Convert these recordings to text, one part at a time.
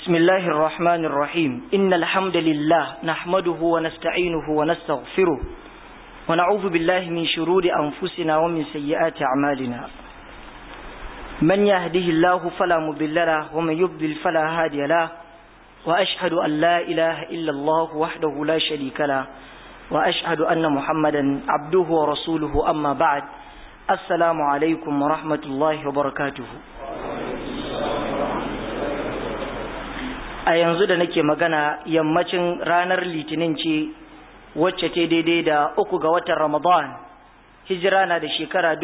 بسم الله الرحمن الرحيم إن الحمد لله نحمده ونستعينه ونستغفره ونعوذ بالله من شرور أنفسنا ومن سيئات أعمالنا من يهده الله فلا مضل له ومن يضلل فلا هادي له وأشهد أن لا إله إلا الله وحده لا شريك له وأشهد أن محمدا عبده ورسوله أما بعد السلام عليكم ورحمة الله وبركاته a yanzu da nake magana yammacin ranar litinin ce wacce ce daidai da uku ga watan ramadan hijira na da shekara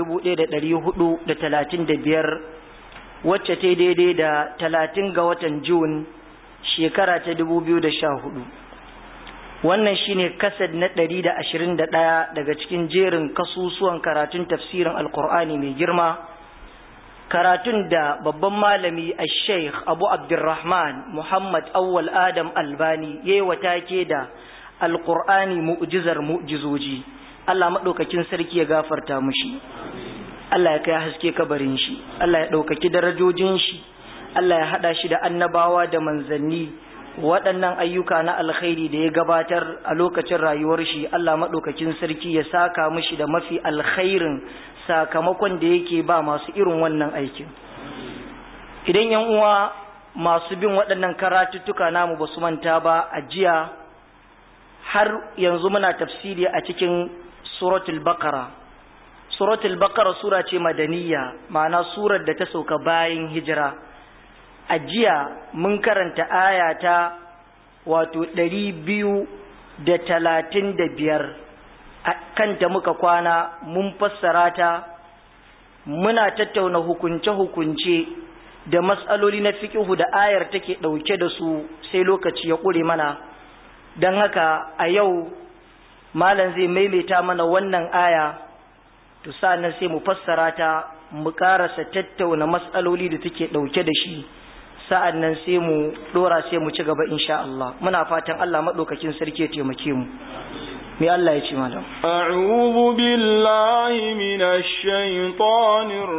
biyar wacce ce daidai da talatin ga watan jun shekara ta hudu. wannan shine kasad na ɗaya daga cikin jerin kasusuwan karatun tafsirin alkur'ani mai girma karatun da babban malami a sheikh abu abdurrahman muhammad awwal adam albani ya yi watake da alkur'ani mu'jizar mu'jizoji allah maɗaukakin sarki ya gafarta mushi allah ya kai haske kabarin shi allah ya ɗaukaki darajojin shi allah ya haɗa shi da annabawa da manzanni waɗannan ayyuka na alkhairi da ya gabatar a lokacin rayuwar shi allah maɗaukakin sarki ya saka mushi da mafi alkhairin sakamakon da yake ba masu irin wannan aikin idan yan uwa masu bin waɗannan karatuttuka namu ba su manta ba a jiya har yanzu muna tafsiri a cikin suratul bakara suratul bakara sura ce madaniya ma'ana surar da ta sauka bayan hijira a jiya mun karanta aya ta wato ɗari biyu da talatin da biyar kanta muka kwana mun fassara ta muna tattauna hukunce-hukunce da matsaloli na fiƙihu da ayar take ɗauke da su sai lokaci ya ƙure mana don haka a yau malam zai maimaita mana wannan aya to sa'annan sai mu fassara ta mu ƙarasa tattauna matsaloli da take ɗauke da shi sa'annan sai mu ɗora sai mu ci gaba insha Allah muna fatan Allah maɗaukakin sarki ya taimake mu me Allah ya ce malam a'udhu billahi minash shaitanir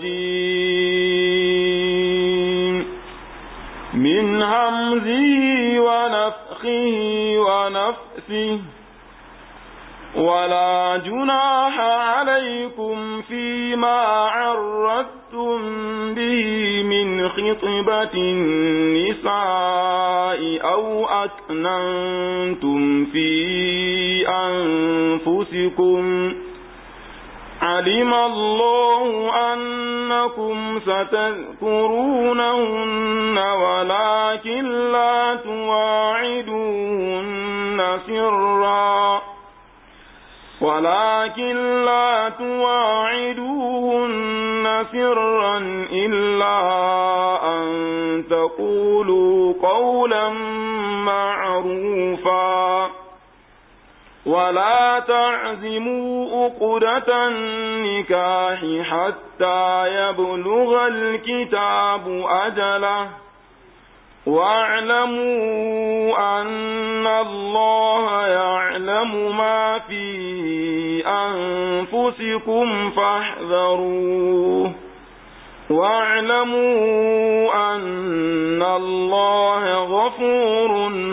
rajim min hamzihi wa nafthihi wa nafthihi ولا جناح عليكم فيما عرضتم به من خطبة النساء أو أكننتم في أنفسكم علم الله أنكم ستذكرونهن ولكن لا تواعدوهن سرًا ولكن لا تواعدوهن سرا إلا أن تقولوا قولا معروفا ولا تعزموا أقدة النكاح حتى يبلغ الكتاب أجله واعلموا أن الله يعلم ما في أنفسكم فاحذروه واعلموا أن الله غفور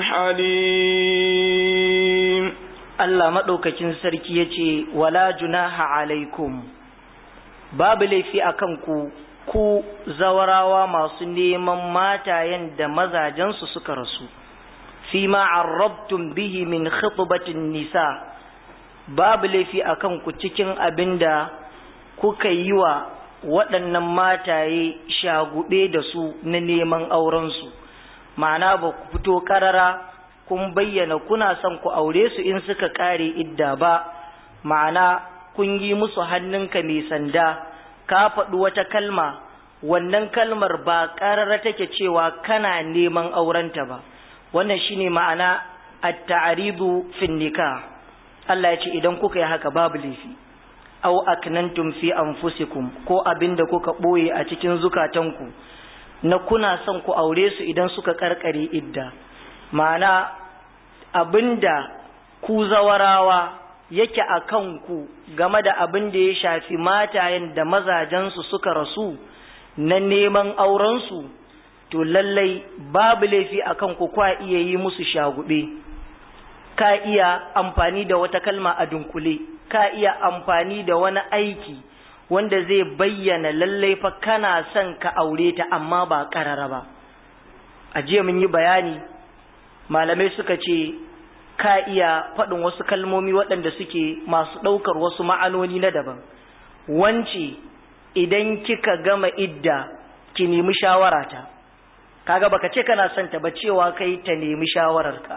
حليم الله مدوكاكين سركي يتي ولا جناح عليكم باب لي في أكنكو ku zawarawa masu neman matayen da mazajensu suka rasu fi ma arrabtum bihi min khitbatin nisa babu laifi akan ku cikin abinda kuka yi wa waɗannan mataye shagube da su na neman aurensu ma'ana ba ku fito ƙarara kun bayyana kuna son ku aure su in suka ƙare idda ba ma'ana kun yi musu hannunka mai sanda ka faɗi wata kalma wannan kalmar ba ƙarara take cewa kana neman aurenta ba wannan shine ma'ana at-ta'ridu fin nikah Allah ya ce idan kuka yi haka babu laifi aw aknantum fi anfusikum ko abinda kuka boye a cikin zukatanku na kuna son ku aure su idan suka karkare idda ma'ana abinda ku zawarawa yake a kanku game da abin da ya shafi matayen da mazajensu suka rasu na neman aurensu to lallai babu laifi akan ku kwa iya yi musu shagube ka iya amfani da wata kalma a dunkule ka iya amfani da wani aiki wanda zai bayyana lallai fa kana son ka aure ta amma ba karara ba a jiya mun yi bayani malamai suka ce ka iya faɗin wasu kalmomi waɗanda suke masu ɗaukar wasu ma'anoni na daban wance idan kika gama idda ki nemi shawarata kaga baka ce kana son ta ba cewa kai ta nemi shawararka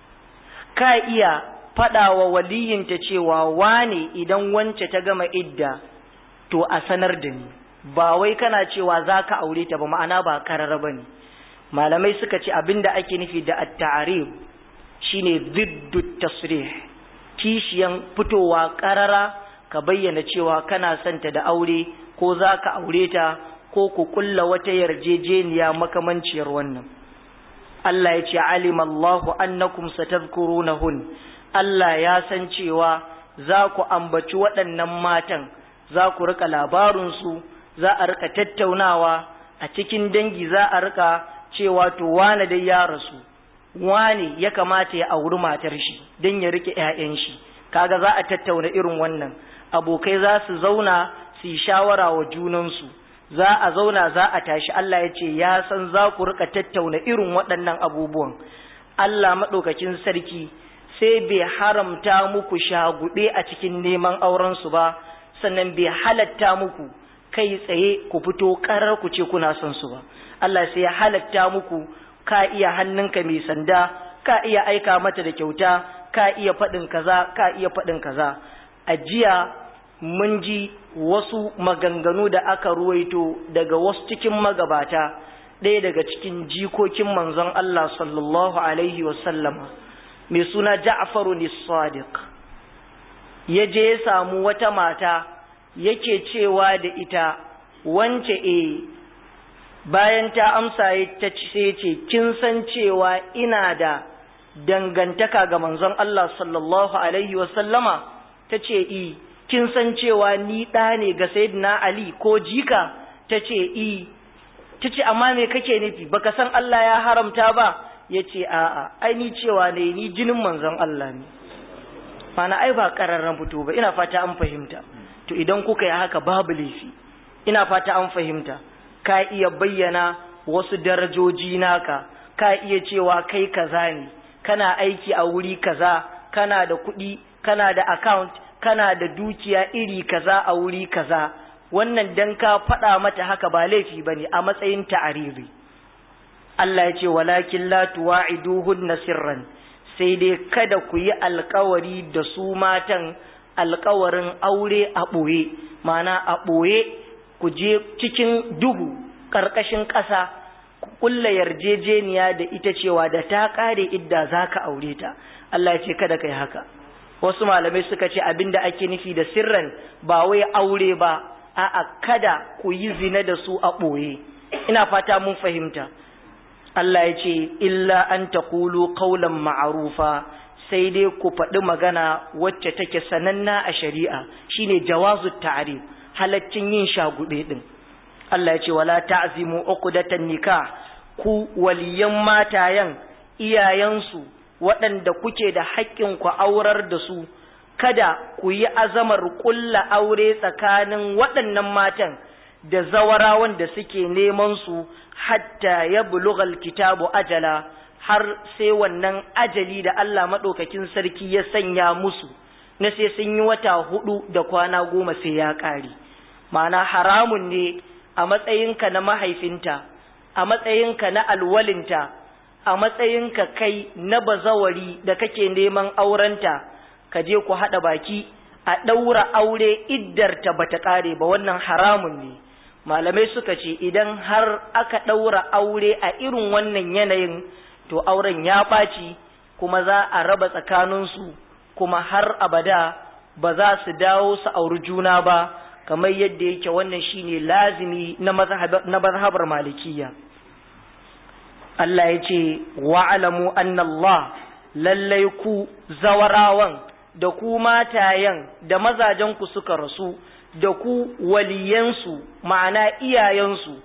ka iya faɗawa waliyinta cewa wane idan wance ta gama idda to a sanar da ni ba wai kana cewa za ka aure ta ba ma'ana ba karara ba ne malamai suka ce abinda ake nufi da at-ta'rib shine ziddu tasrih kishiyan fitowa karara ka bayyana cewa kana son ta da aure ko za ka aure ta ko ku kulla wata yarjejeniya makamanciyar wannan Allah ya ce alimallahu annakum satadhkurunahun Allah ya san cewa za ku ambaci waɗannan matan za ku rika labarinsu za a rika tattaunawa a cikin dangi za a rika cewa to wane dai ya rasu wane ya kamata ya auri matar shi don ya rike 'ya'yan shi kaga za a tattauna irin wannan abokai za su zauna su yi shawara wa junansu za a zauna za a tashi Allah ya ce ya san za ku rika tattauna irin waɗannan abubuwan Allah maɗaukakin sarki sai bai haramta muku shaguɗe a cikin neman aurensu ba sannan bai halatta muku kai tsaye ku fito ƙarar ku ce kuna son su ba Allah sai ya halatta muku ka iya hannunka mai sanda ka iya aika mata da kyauta ka iya faɗin kaza ka iya faɗin kaza a jiya mun ji wasu maganganu da aka ruwaito daga wasu cikin magabata ɗaya daga cikin jikokin manzon Allah sallallahu alaihi wasallama mai suna Ja'faru Sadiq ya je ya samu wata mata yake cewa da ita wance e bayan ta amsa ta ce ce kin san cewa ina da dangantaka ga manzon Allah sallallahu alaihi wasallama ta ce i kin san cewa ni ɗa ne ga sayyidina Ali ko jika ta ce i ta ce amma me kake nufi baka san Allah ya haramta ba ya ce a'a ai ni cewa ne ni jinin manzon Allah ne mana ai ba ƙararren fito ba ina fata an fahimta to idan kuka yi haka babu laifi ina fata an fahimta ka iya bayyana wasu darajoji naka ka iya cewa kai kaza ne kana aiki a wuri kaza kana da kuɗi kana da account kana da dukiya iri kaza a wuri kaza wannan dan ka faɗa mata haka ba laifi bane a matsayin ta'ariri Allah ya ce walakin la tuwa'iduhunna sirran sai dai kada ku yi alkawari da su matan alkawarin aure a ɓoye mana a ɓoye ku je cikin duhu ƙarƙashin ƙasa ku ƙulla yarjejeniya da ita cewa da ta ƙare idda za ka aure ta Allah ya ce kada kai haka wasu malamai suka ce abinda ake nufi da sirran ba wai aure ba a'a kada ku yi zina da su a ɓoye ina fata mun fahimta Allah ya ce illa an taqulu qawlan ma'rufa sai dai ku faɗi magana wacce take sananna a shari'a shine jawazu ta'rif halaccin yin shagube din Allah ya ce wala ta'zimu uqdatan nikah ku waliyan matayen iyayensu waɗanda kuke da haƙƙin ku aurar da su kada ku yi azamar ƙulla aure tsakanin waɗannan matan da zawarawan da suke neman su hatta ya bulugal kitabu ajala har sai wannan ajali da Allah maɗaukakin sarki ya sanya musu na sai sun yi wata hudu da kwana goma sai ya ƙare ma'ana haramun ne a matsayinka na mahaifinta a matsayinka na alwalinta a matsayinka kai na bazawari da kake neman aurenta ka je ku haɗa baki a ɗaura aure iddarta bata ƙare ba wannan haramun ne malamai suka ce idan har aka ɗaura aure a irin wannan yanayin to auren ya ɓaci kuma za a raba tsakaninsu kuma har abada ba za su dawo su auri juna ba kamar yadda yake wannan shine lazimi na mazhabar malikiya Allah ya ce wa'alamu annallah lallai ku zawarawan da ku matayen da mazajenku suka rasu da ku waliyansu ma'ana iyayensu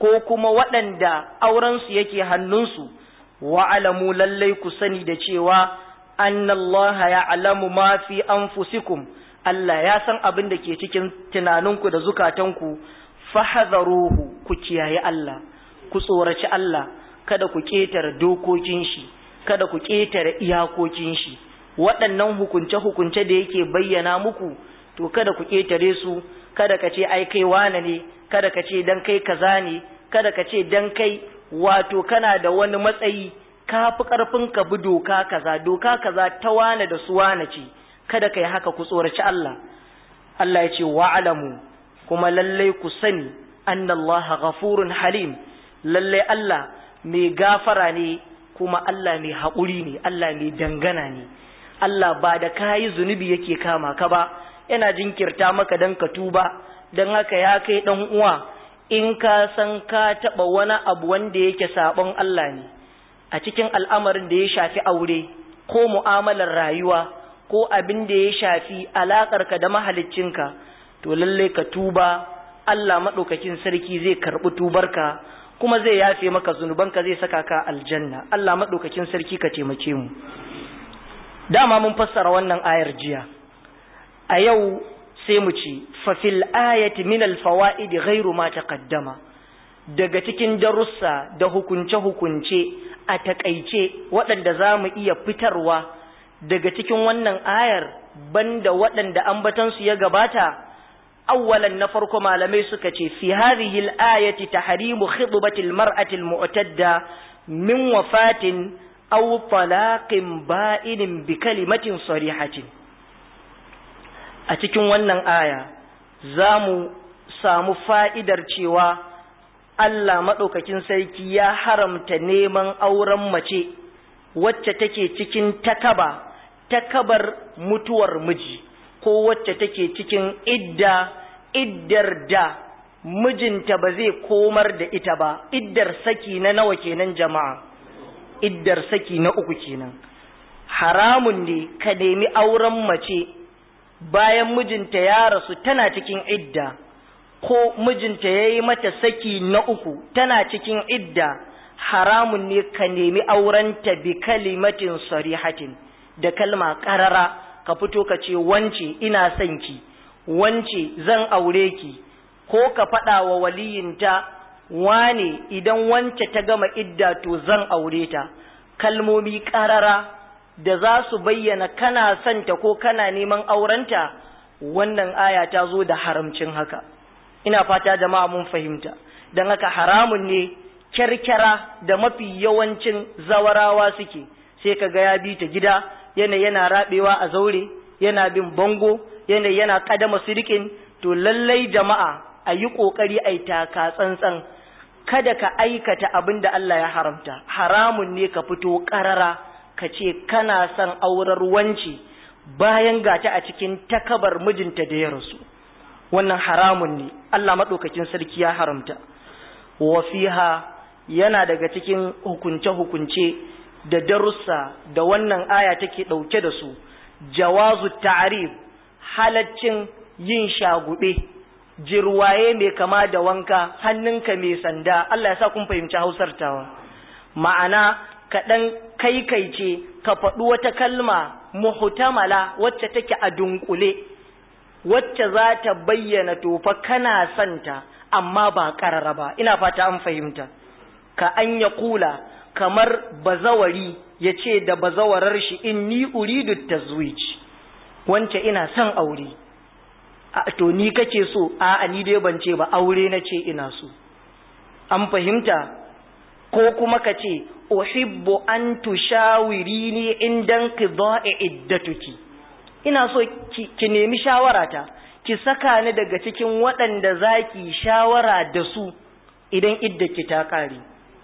ko kuma waɗanda aurensu yake hannunsu wa'alamu lallai ku sani da cewa annallaha ya'lamu ma fi anfusikum Allah ya san abin da ke cikin tunaninku da zukatanku fahadharuhu ku kiyaye Allah ku tsoraci Allah kada ku ƙetare dokokin shi kada ku ƙetare iyakokin shi waɗannan hukunce-hukunce da yake bayyana muku to kada ku ƙetare su kada ka ce ai kai wane ne kada ka ce dan kai kaza ne kada ka ce dan kai wato kana da wani matsayi ka fi ƙarfin ka bi doka kaza doka kaza ta wane da su wane ce kada ka yi haka ku tsoraci Allah Allah ya ce wa'alamu kuma lallai ku sani annallaha ghafurun halim lallai Allah mai gafara ne kuma Allah mai haƙuri ne Allah mai dangana ne Allah ba da kayi zunubi yake kama ka ba yana jinkirta maka dan ka tuba dan haka ya kai dan uwa in ka san ka taɓa wani abu wanda yake sabon Allah ne a cikin al'amarin da ya shafi aure ko mu'amalar rayuwa ko abin da ya shafi alaƙarka da mahaliccinka to lallai ka tuba Allah maɗaukakin sarki zai karɓi tubarka kuma zai yafe maka zunubanka zai saka ka aljanna Allah maɗaukakin sarki ka taimake mu dama mun fassara wannan ayar jiya a yau sai mu ci fa fil ayati min al fawaid ghairu ma taqaddama daga cikin darussa da hukunce hukunce a takaice waɗanda za mu iya fitarwa daga cikin wannan ayar banda waɗanda ambatansu ya gabata awwalan na farko malamai suka ce fi hadhihi al-ayati tahrimu khidbati al-mar'ati al-mu'tadda min wafatin aw talaqin ba'inin bi kalimatin sarihatin a cikin wannan aya zamu samu fa'idar cewa Allah madaukakin sarki ya haramta neman auren mace wacce take cikin takaba takabar mutuwar miji ko wacce take cikin idda iddar da mijinta ba zai komar da ita ba iddar saki na nawa kenan jama'a iddar saki na uku kenan haramun ne ka nemi auren mace bayan mijinta ya rasu tana cikin idda ko mijinta ya yi mata saki na uku tana cikin idda haramun ne ka nemi aurenta bi kalimatin sarihatin da kalma ƙarara ka fito ka ce wance ina son ki wance zan aure ki ko ka faɗa wa waliyinta wane idan wance ta gama idda to zan aure ta kalmomi ƙarara da za su bayyana kana son ta ko kana neman aurenta wannan aya ta zo da haramcin haka ina fata jama'a mun fahimta don haka haramun ne kyarkyara da mafi yawancin zawarawa suke sai ka ga ya bi ta gida yana yana rabewa a zaure yana bin bango yana yana kadama sirikin to lallai jama'a a yi kokari a yi taka tsantsan kada ka aikata abin da Allah ya haramta haramun ne ka fito karara ka ce kana son aurar wanci bayan gata a cikin takabar mijinta da ya rasu wannan haramun ne Allah maɗaukakin sarki ya haramta wa fiha yana daga cikin hukunce-hukunce da darussa da wannan aya take ɗauke da su jawazu ta'rif halaccin yin shagube jirwaye mai kama da wanka hannunka mai sanda Allah ya sa kun fahimci hausar tawa ma'ana kaɗan kaikaice ka faɗi wata kalma muhtamala wacce take a dunkule wacce za ta bayyana tofa kana santa amma ba ƙarara ba ina fata an fahimta ka an ya kula kamar bazawari ya ce da bazawarar shi in ni uridu tazwij wance ina son aure a to ni kake so a ni dai ban ce ba aure na ce ina so an fahimta ko kuma ka ce uhibbu an tushawirini indan qada'i iddatuki ina so ki, ki nemi shawarata ki saka ni daga cikin waɗanda zaki shawara da su idan iddaki ta kare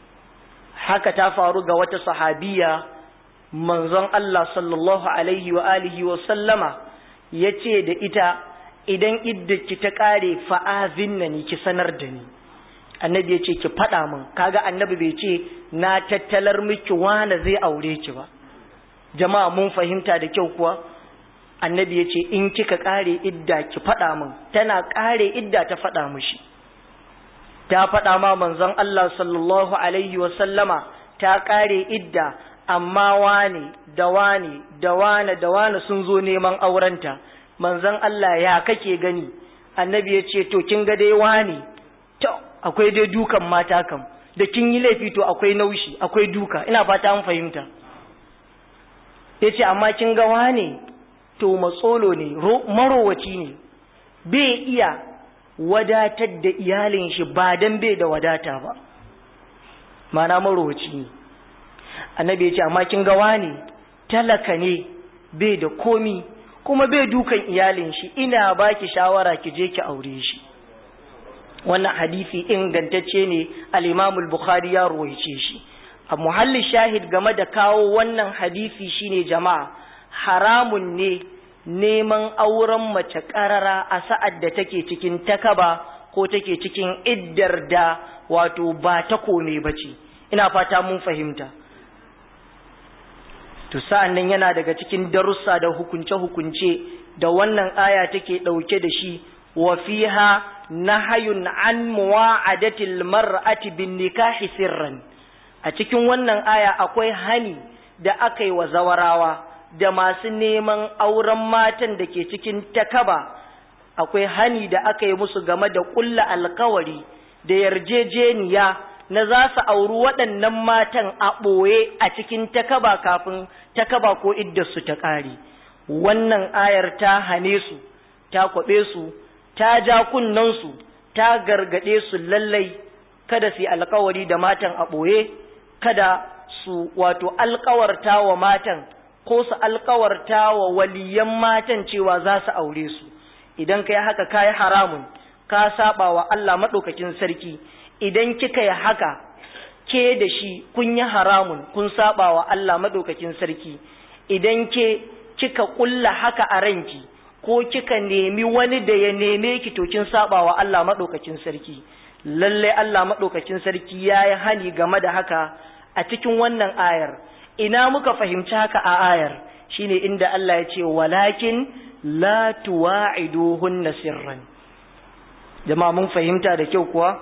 haka ta faru ga wata sahabiya manzon Allah sallallahu alaihi wa alihi wa sallama yace da ita idan iddaki ta kare fa'azinna ni ki sanar da ni annabi ya ce ki faɗa min kaga annabi bai ce na tattalar miki wane zai aure ki ba jama'a mun fahimta da kyau kuwa annabi ya ce in kika ƙare idda ki faɗa min tana ƙare idda ta faɗa mishi ta faɗa ma manzon Allah sallallahu alaihi wasallama ta ƙare idda amma wane da wane da wane da wane sun zo neman aurenta manzon Allah ya kake gani annabi ya ce to kin ga dai wane to akwai dai dukan mata kam da kin yi laifi to akwai naushi akwai duka ina fata an fahimta ya ce amma kin ga wane to matsolo ne marowaci ne bai iya wadatar da iyalin shi ba dan bai da wadata ba mana marowaci ne annabi ya ce amma kin ga wane talaka ne bai da komi kuma bai dukan iyalin shi ina baki shawara ki je ki aure shi wannan hadisi ingantacce ne al-Imam al-Bukhari ya ruwaice shi a muhalli shahid game da kawo wannan hadisi shine jama'a haramun ne neman auren mace karara a sa'ad da take cikin takaba ko take cikin iddar da wato ba ta kome bace ina fata mun fahimta to sa'an nan yana daga cikin darussa da hukunce-hukunce da wannan aya take ɗauke da shi wa fiha nahayun an muwa'adatil mar'ati bin nikahi sirran a cikin wannan aya akwai hani da aka yi wa zawarawa da masu neman auren matan da ke cikin takaba akwai hani da aka yi musu game da ƙulla alkawari da yarjejeniya na za su auri waɗannan matan a ɓoye a cikin takaba kafin takaba ko iddarsu ta ƙare wannan ayar ta hane su ta kwaɓe su ta ja kunnensu ta gargaɗe su lallai kada su yi alkawari da matan a ɓoye kada su wato alkawarta wa matan ko su alkawarta wa waliyan matan cewa za su aure su idan ka yi haka ka yi haramun ka saba wa Allah maɗaukakin sarki idan kika yi haka ke da shi kun yi haramun kun saba wa Allah maɗaukakin sarki idan ke kika ƙulla haka a ranki ko kika nemi wani da ya neme ki to kin saba wa Allah maɗaukakin sarki lalle Allah maɗaukakin sarki ya yi hani game da haka a cikin wannan ayar ina muka fahimci haka a ayar shine inda Allah ya ce walakin la tuwa'iduhunna sirran jama'a mun fahimta da kyau kuwa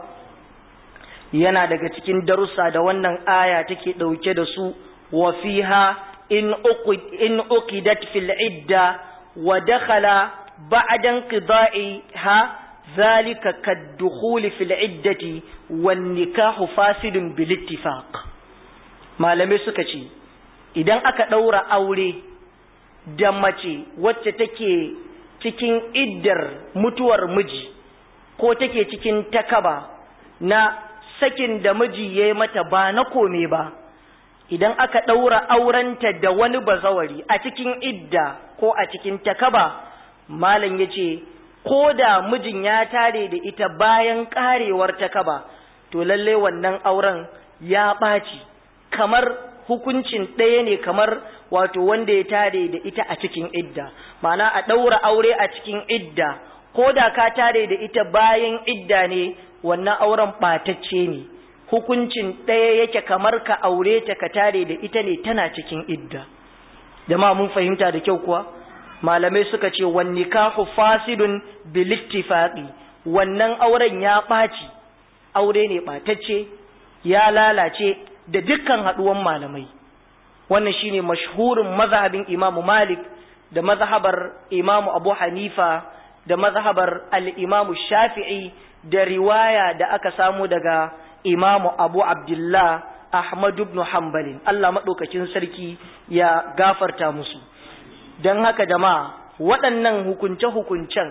yana daga cikin darussa da wannan aya take dauke da su wa fiha in uqid in uqidat fil idda wa dakhala ba'da inqida'iha zalika kad-dukhul fil iddati wan nikahu fasidun bil ittifaq malamai suka ce idan aka daura aure da mace wacce take cikin iddar mutuwar miji ko take cikin takaba na sakin da miji ya yi mata ba na kome ba idan aka ɗaura aurenta da wani bazawari a cikin idda ko a cikin takaba malam ya ce ko da mijin ya tare da ita bayan ƙarewar takaba to lalle wannan auren ya ɓaci kamar hukuncin ɗaya ne kamar wato wanda ya tare da ita a cikin idda ma'ana a ɗaura aure a cikin idda ko da ka tare da ita bayan idda ne wannan auren ɓatacce ne hukuncin ɗaya yake kamar ka aure ta ka tare da ita ne tana cikin idda jama'a mun fahimta da kyau kuwa malamai suka ce wan nikahu fasidun bil ittifaqi wannan auren ya ɓaci aure ne ɓatacce ya lalace da dukkan haɗuwan malamai wannan shine mashhurin mazhabin imamu malik da mazhabar imamu abu hanifa da mazhabar al-imamu shafi'i da riwaya da aka samu daga imamu abu abdullah ahmad ibn hanbalin Allah maɗaukakin sarki ya gafarta musu don haka jama'a waɗannan hukunce-hukuncen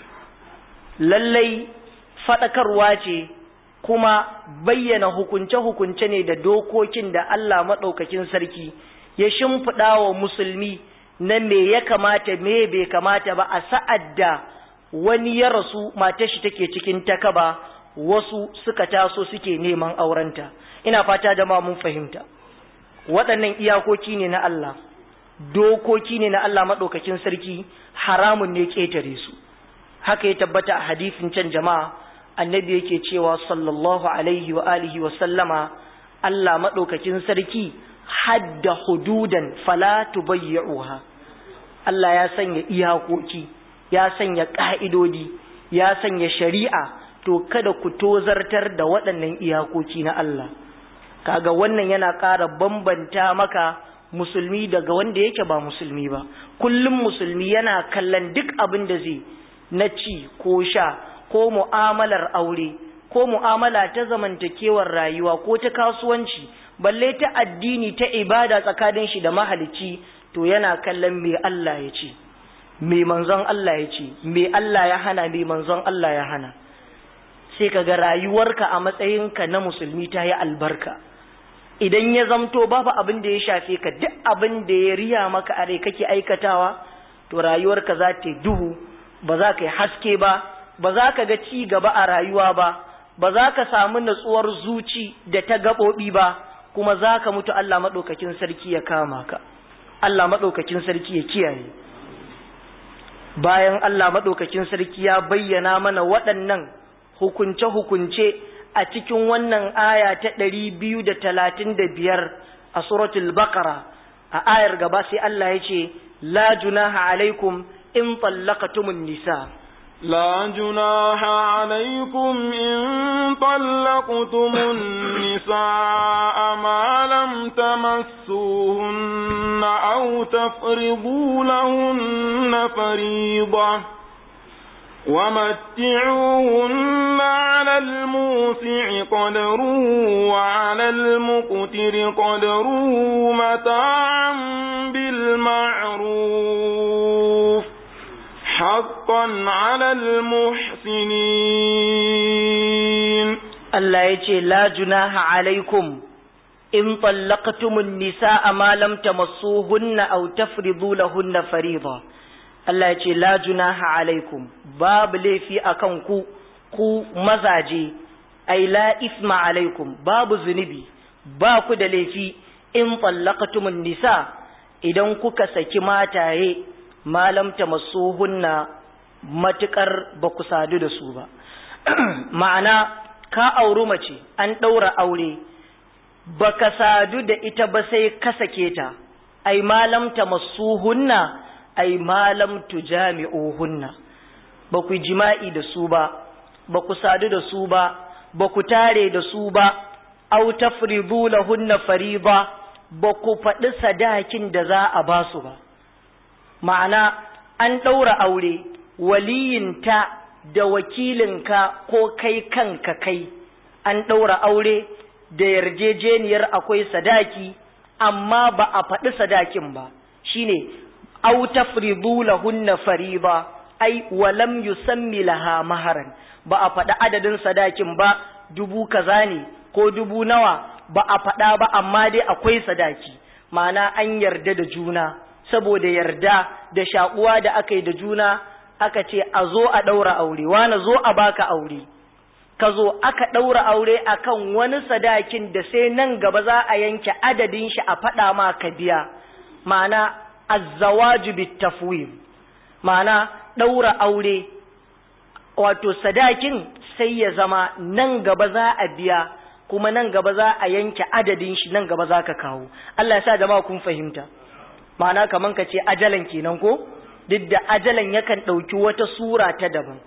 lallai faɗakarwa ce kuma bayyana hukunce-hukunce ne da dokokin da Allah maɗaukakin sarki ya shimfiɗa wa musulmi na me ya kamata me bai kamata ba a sa'ad da wani ya rasu matar shi take cikin takaba wasu suka taso suke neman aurenta ina fata da mun fahimta waɗannan iyakoki ne na Allah dokoki ne na Allah maɗaukakin sarki haramun ne ƙetare su haka ya tabbata a hadisin can jama'a annabi yake cewa sallallahu alaihi wa alihi wa sallama Allah maɗaukakin sarki hadda hududan fala tubayyi'uha Allah ya sanya iyakoki ya sanya ƙa'idodi ya sanya shari'a to kada ku tozartar da waɗannan iyakoki na Allah kaga wannan yana ƙara bambanta maka musulmi daga wanda yake ba musulmi ba kullum musulmi yana kallon duk abin da zai na ci ko sha ko mu'amalar aure ko mu'amala ta zamantakewar rayuwa ko ta kasuwanci balle ta addini ta ibada tsakanin shi da mahalicci to yana kallon me Allah ya ce me manzon Allah ya ce me Allah ya hana me manzon Allah ya hana sai kaga rayuwarka a matsayinka na musulmi ta yi albarka idan ya zamto babu abin da ya shafe ka duk abin da ya riya maka a rai kake aikatawa to rayuwarka za ta duhu ba za ka yi haske ba ba za ka ga ci gaba a rayuwa ba ba za ka samu natsuwar zuci da ta gaɓoɓi ba kuma za ka mutu Allah maɗaukakin sarki ya kama ka Allah maɗaukakin sarki ya kiyaye bayan Allah maɗaukakin sarki ya bayyana mana waɗannan hukunce-hukunce a cikin wannan aya ta ɗari biyu da talatin da biyar a suratul baqara a ayar gaba sai Allah ya ce la junaha alaikum in tallaqatumun nisa لا جناح عليكم إن طلقتم النساء ما لم تمسوهن أو تفرضوا لهن فريضة ومتعوهن على الموسع قدره وعلى المقتر قدره متاعا بالمعروف حقا على المحسنين Allah ya ce la junaha alaikum in tallaqtumun nisaa ma lam tamassuhunna aw tafridu lahunna fariida Allah ya ce la junaha alaikum babu laifi akan ku ku mazaje ai la isma alaikum babu zunubi ba ku da laifi in tallaqtumun nisa idan kuka saki mataye malam tamassuhunna matukar ba ku sadu da su ba ma'ana ka auri mace an ɗaura aure baka sadu da ita ba sai ka sake ta ai malam tamassuhunna ai malam tujami'uhunna ba ku jima'i da su ba ba ku sadu da su ba ba ku tare da su ba aw tafridu lahunna fariida ba ku faɗi sadakin da za a ba su ba ma'ana an ɗaura aure waliyinta da wakilinka ko kai kanka kai an ɗaura aure da yarjejeniyar akwai sadaki amma ba a faɗi sadakin ba shine aw tafridu lahunna fariida ai walam yusammi laha maharan ba a faɗi adadin sadakin ba dubu kaza ne ko dubu nawa ba a faɗa ba amma dai akwai sadaki ma'ana an yarda da juna saboda yarda da shakuwa da aka yi da juna aka ce a zo a ɗaura aure wani zo a baka aure ka zo aka ɗaura aure akan wani sadakin da sai nan gaba za a yanke adadin shi a faɗa ma ka biya ma'ana azzawaju bitafwim ma'ana ɗaura aure wato sadakin sai ya zama nan gaba za a biya kuma nan gaba za a yanke adadin shi nan gaba za ka kawo Allah ya sa jama'a kun fahimta ma'ana kaman ka ce ajalan kenan ko duk da ajalan yakan ɗauki wata sura ta daban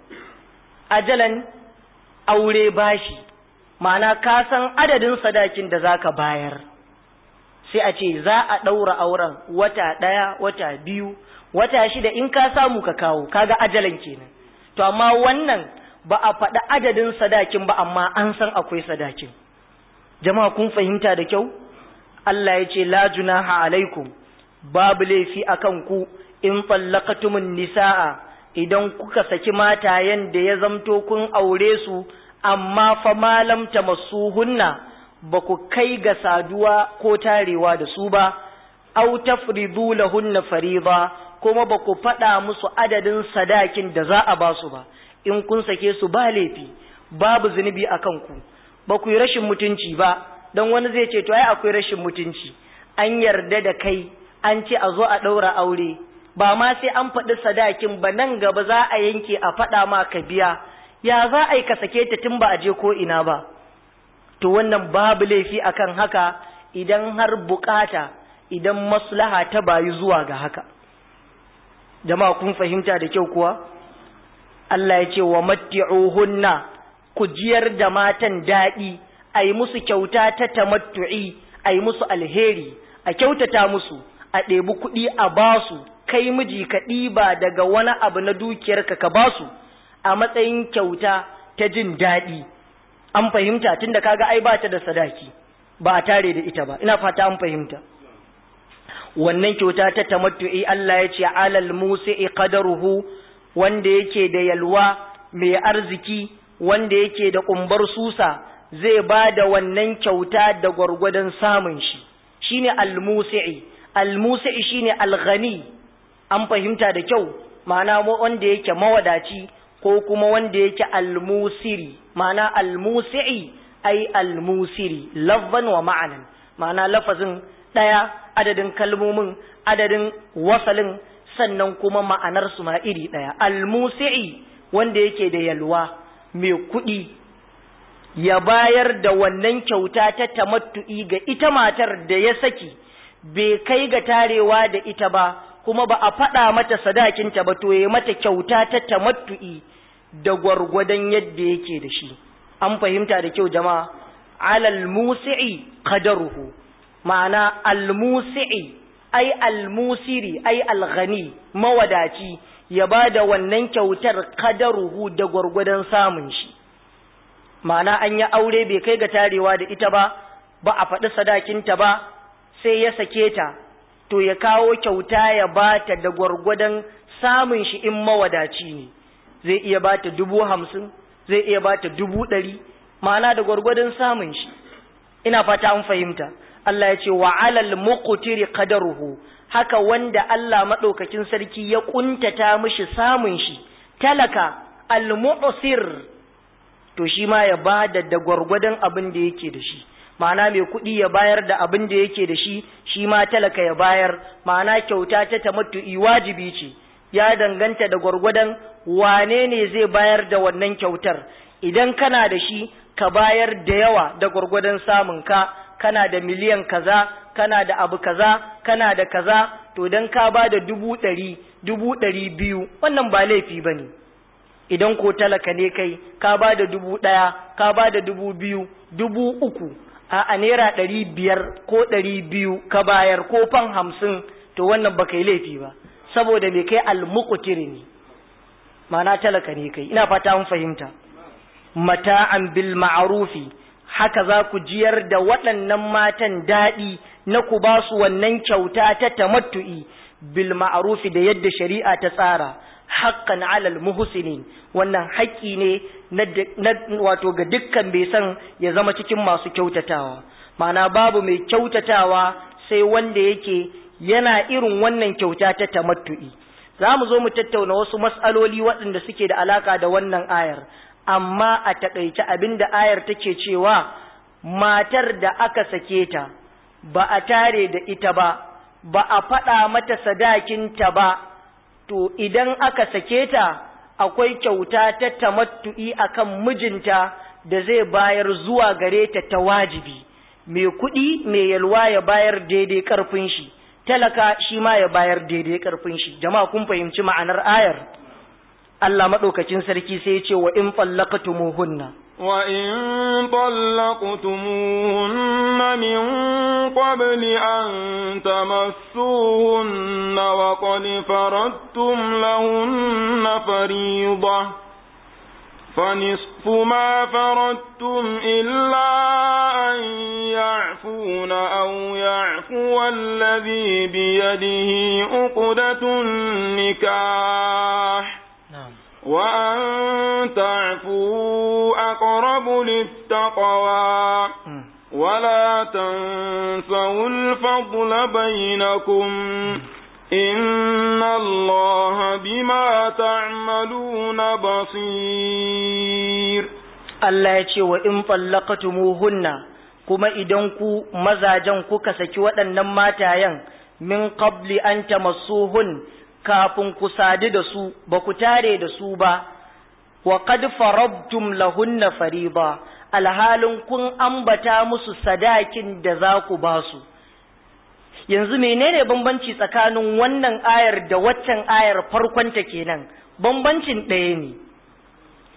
ajalan aure bashi ma'ana ka san adadin sadakin da zaka bayar sai a ce za a ɗaura auren wata ɗaya wata biyu wata shida in ka samu ka kawo kaga ajalan kenan to amma wannan ba a faɗi adadin sadakin ba amma an san akwai sadakin jama'a kun fahimta da kyau Allah ya ce la junaha alaikum babu laifi akan ku in fallakatumun nisa'a idan kuka saki matayen da ya zamto kun aure su amma fa malam tamassuhunna ba ku kai ga saduwa ko tarewa da su ba aw tafridu lahunna fariida kuma ba ku faɗa musu adadin sadakin da za a ba su ba in kun sake su ba laifi babu zunubi a kanku ba ku yi rashin mutunci ba don wani zai ce to ai akwai rashin mutunci an yarda da kai an ce a zo a ɗaura aure ba ma sai an faɗi sadakin ba nan gaba za a yanke a faɗa ma ka biya ya za a yi ka sake ta tun ba a je ko ina ba to wannan babu laifi akan haka idan har bukata idan maslaha ta bayu zuwa ga haka jama'a kun fahimta da kyau kuwa Allah ya ce wa matti'uhunna ku jiyar da matan daɗi a yi musu kyauta ta tamattu'i a yi musu alheri a kyautata musu a ɗebi kuɗi a basu kai miji ka ɗiba daga wani abu na dukiyarka ka basu a matsayin kyauta ta jin daɗi an fahimta tunda kaga ai ba ta da sadaki ba a tare da ita ba ina fata an fahimta wannan kyauta ta tamattu'i Allah ya ce alal musi'i qadaruhu wanda yake da yalwa mai arziki wanda yake da kumbar susa zai ba da wannan kyauta da gwargwadon samun shi shine al-musi'i al-musi'i shine al-ghani an fahimta da kyau ma'ana wanda yake mawadaci ko kuma wanda yake al-musiri ma'ana al-musi'i ai al-musiri lafzan wa ma'anan ma'ana lafazin daya adadin kalmomin adadin wasalin sannan kuma ma'anar su ma iri daya al-musi'i wanda yake da yalwa mai kuɗi ya bayar da wannan kyauta ta tamattu'i ga ita matar da ya saki bai kai ga tarewa da ita ba kuma ba a faɗa mata sadakinta ba to ya mata kyauta ta tamattu'i da gwargwadon yadda yake da shi an fahimta da kyau jama'a alal musi'i qadaruhu ma'ana al musi'i ai al musiri ai al ghani mawadaci ya ba da wannan kyautar qadaruhu da gwargwadon samun shi ma'ana an yi aure bai kai ga tarewa da ita ba ba a faɗi sadakinta ba sai ya sake ta to ya kawo kyauta ya bata da gwargwadon samun shi in mawadaci ne zai iya bata dubu hamsin zai iya bata dubu ɗari ma'ana da gwargwadon samun shi ina fata an fahimta Allah ya ce wa alal muqtiri qadaruhu haka wanda Allah madaukakin sarki ya kuntata mishi samun shi talaka al mu'sir to shi ma ya bada da gwargwadon abin da yake da shi ma'ana mai kuɗi ya bayar da abin da yake da shi shi ma talaka ya bayar ma'ana kyauta ta tamattu'i wajibi ce ya danganta da gwargwadon wane ne zai bayar da wannan kyautar idan kana da shi ka bayar da yawa da gwargwadon samun ka kana da miliyan kaza kana da abu kaza kana da kaza to dan ka ba da dubu ɗari dubu ɗari biyu wannan ba laifi ba ne idan ko talaka ne kai ka ba da dubu ɗaya ka ba da dubu biyu dubu uku a naira ɗari biyar ko ɗari biyu ka bayar ko fan hamsin to wannan baka yi laifi ba saboda me kai almukutiri ne ma'ana talaka ne kai ina fata mun fahimta mata'an bil ma'rufi haka za ku jiyar da waɗannan matan daɗi na ku ba su wannan kyauta ta tamattu'i bil ma'rufi da yadda shari'a ta tsara haqqan alal muhsinin wannan haƙƙi ne na wato ga dukkan bai san ya zama cikin masu kyautatawa ma'ana babu mai kyautatawa sai wanda yake yana irin wannan kyauta ta tamattu'i za mu zo mu tattauna wasu mas'aloli waɗanda suke da alaka da wannan ayar amma a taƙaice abin da ayar take cewa matar da aka sake ta ba a tare da ita ba ba a faɗa mata sadakinta ba to idan aka sake ta akwai kyauta ta tamattu'i akan mijinta da zai bayar zuwa gare ta ta wajibi mai kuɗi mai yalwa ya bayar daidai ƙarfin shi talaka shi ma ya bayar daidai ƙarfin shi jama'a kun fahimci ma'anar ayar Allah maɗaukacin sarki sai ya ce wa in fallaqtumuhunna wa in طلقتموهن من قبل أن تمسوهن وقد فرضتم لهن فريضة فنصف ما فرضتم إلا أن يعفون أو يعفو الذي بيده عقدة النكاح وأن تعفوا أقرب للتقوى ولا تنسوا الفضل بينكم إن الله بما تعملون بصير Allah ya ce wa in fallaqatumuhunna kuma idan ku mazajen kuka saki waɗannan matayen min qabli an tamassuhun kafin ku sadu da su ba ku tare da su ba wa qad farabtum lahunna fariba alhalin kun ambata musu sadakin da za ku ba su yanzu menene bambanci tsakanin wannan ayar da waccan ayar farkonta kenan bambancin ɗaya ne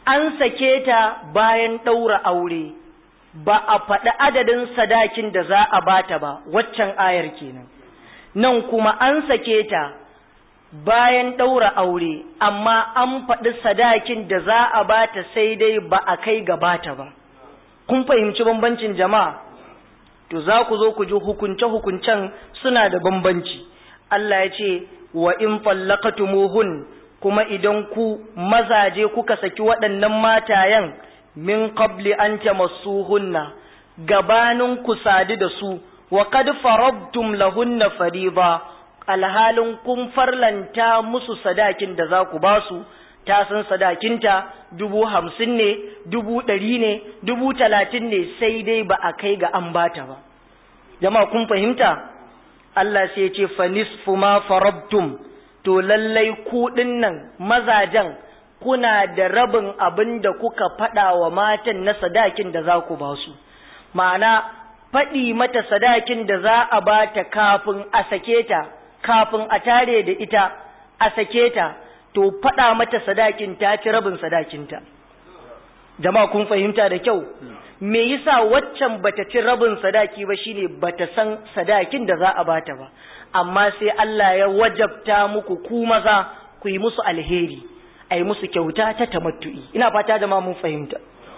an sake ta bayan ɗaura aure ba a faɗi adadin sadakin da za a bata ba waccan ayar kenan nan kuma an sake ta bayan ɗaura aure amma an faɗi sadakin da za a bata sai dai ba a kai gabata ba kun fahimci bambancin jama'a to za ku zo ku ji hukunce-hukuncen suna da bambanci Allah ya ce wa in fallaqatumuhun kuma idan ku mazaje kuka saki waɗannan matayen min qabli an tamassuhunna gabanin ku sadu da su wa qad farabtum lahunna fariba alhalin kun farlanta musu sadakin da za ku ba su ta san sadakinta dubu hamsin ne dubu ɗari ne dubu talatin ne sai dai ba a kai ga an bata ba jama'a kun fahimta Allah sai ce fa nisfu ma farabtum to lallai ku nan mazajen kuna da rabin abin da kuka faɗa wa matan na sadakin da za ku ba su ma'ana faɗi mata sadakin da za a ba ta kafin a sake ta kafin a tare da ita a sake ta to faɗa mata sadakin ta ci rabin sadakinta jama'a kun fahimta da kyau me yasa waccan bata ci rabin sadaki ba shine bata san sadakin da za a bata ba amma sai Allah ya wajabta muku ku maza ku yi musu alheri a yi musu kyauta ta tamattu'i ina fata da ma mun fahimta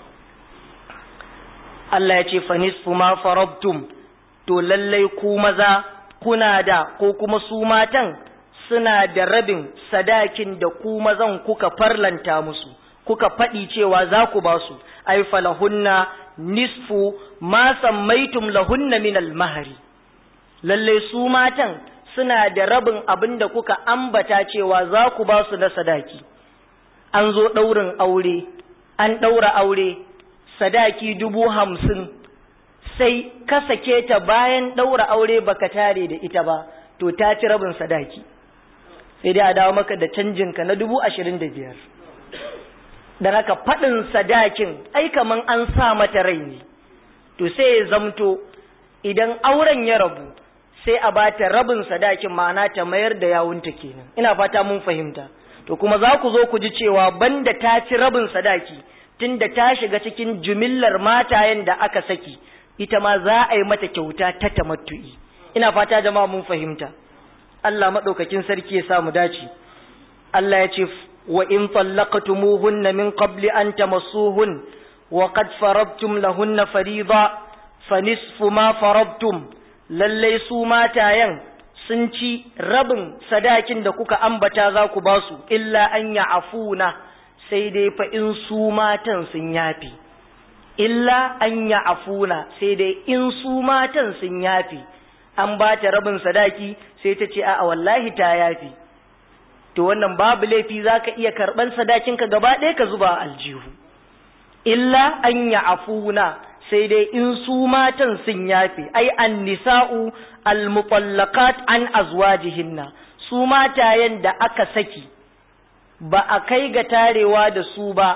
Allah ya ce fa nisfu ma farabtum to lallai ku maza kuna da ko kuma su matan suna da rabin sadakin da ku mazan kuka farlanta musu kuka faɗi cewa za ku ba su ai falahunna nisfu ma sammaitum lahunna min al-mahari lalle su matan suna da rabin abin da kuka ambata cewa za ku ba su na sadaki an zo ɗaurin aure an ɗaura aure sadaki dubu hamsin sai ka sake ta bayan ɗaura aure baka tare da ita ba to ta ci rabin sadaki sai dai a dawo maka da canjinka na dubu ashirin da biyar da haka faɗin sadakin ai kaman an sa mata rai ne to sai ya zamto idan auren ya rabu sai a bata rabin sadakin ma'ana ta mayar da yawunta kenan ina fata mun fahimta to kuma za ku zo ku ji cewa banda ta ci rabin sadaki tunda ta shiga cikin jumillar matayen da aka saki ita ma za a yi mata kyauta ta tamattu'i ina fata jama'a mun fahimta Allah madaukakin sarki ya sa mu dace Allah ya ce wa in tallaqtumuhunna min qabli an tamassuhun wa qad farabtum lahunna fariida fa nisfu ma farabtum lalle su matayen sun ci rabin sadakin da kuka ambata za ku ba su illa an ya afuna sai dai fa in su matan sun yafi illa an ya afuna sai dai in su matan sun yafi an ba ta rabin sadaki sai ta ce a wallahi ta yafi to wannan babu laifi za ka iya karɓan sadakinka gaba ɗaya ka zuba aljihu illa an ya afuna sai dai in su matan sun yafe ai an nisa'u almutallaqat an azwajihinna su matayen da aka saki ba a kai ga tarewa da su ba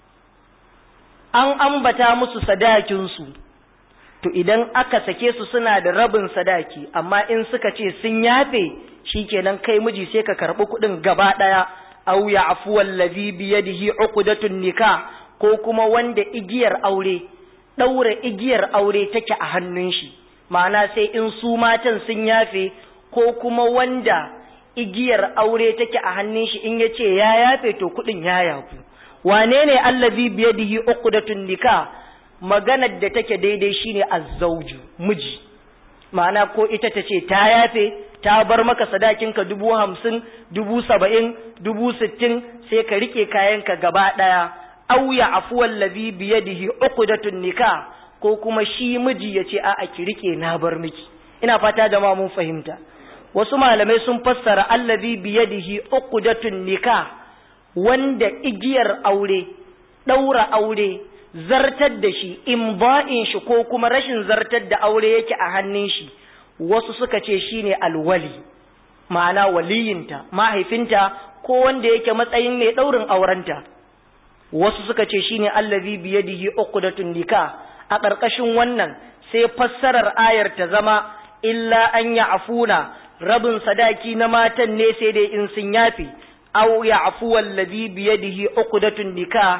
an ambata musu sadakin su to idan aka sake su suna da rabin sadaki amma in suka ce sun yafe shikenan kai miji sai ka karbi kuɗin gaba ɗaya aw ya'fu allazi biyadihi uqdatun nikah ko kuma wanda igiyar aure ɗaura igiyar aure take a hannun shi ma'ana sai in su matan sun yafe ko kuma wanda igiyar aure take a hannun shi in yace ya yafe to kuɗin ya yafu wane ne allazi biyadihi uqdatun nikah maganar da take daidai shine azzauju miji ma'ana ko ita ta ce ta yafe ta bar maka sadakinka dubu hamsin dubu saba'in dubu sittin sai ka rike kayanka gaba ɗaya aw ya'fu allazi bi yadihi uqdatun nikah ko kuma shi miji yace a a ki rike na bar miki ina fata da ma mun fahimta wasu malamai sun fassara allazi bi yadihi uqdatun nikah wanda igiyar aure daura aure zartar da shi imba'in shi ko kuma rashin zartar da aure yake a hannun shi wasu suka ce shine alwali ma'ana waliyinta mahaifinta ko wanda yake matsayin mai daurin aurenta wasu suka ce shine allazi biyadihi uqdatun nikah a ƙarƙashin wannan sai fassarar ayar ta zama illa an ya'funa rabin sadaki na matan ne sai dai in sun yafi aw ya'fu allazi biyadihi uqdatun nikah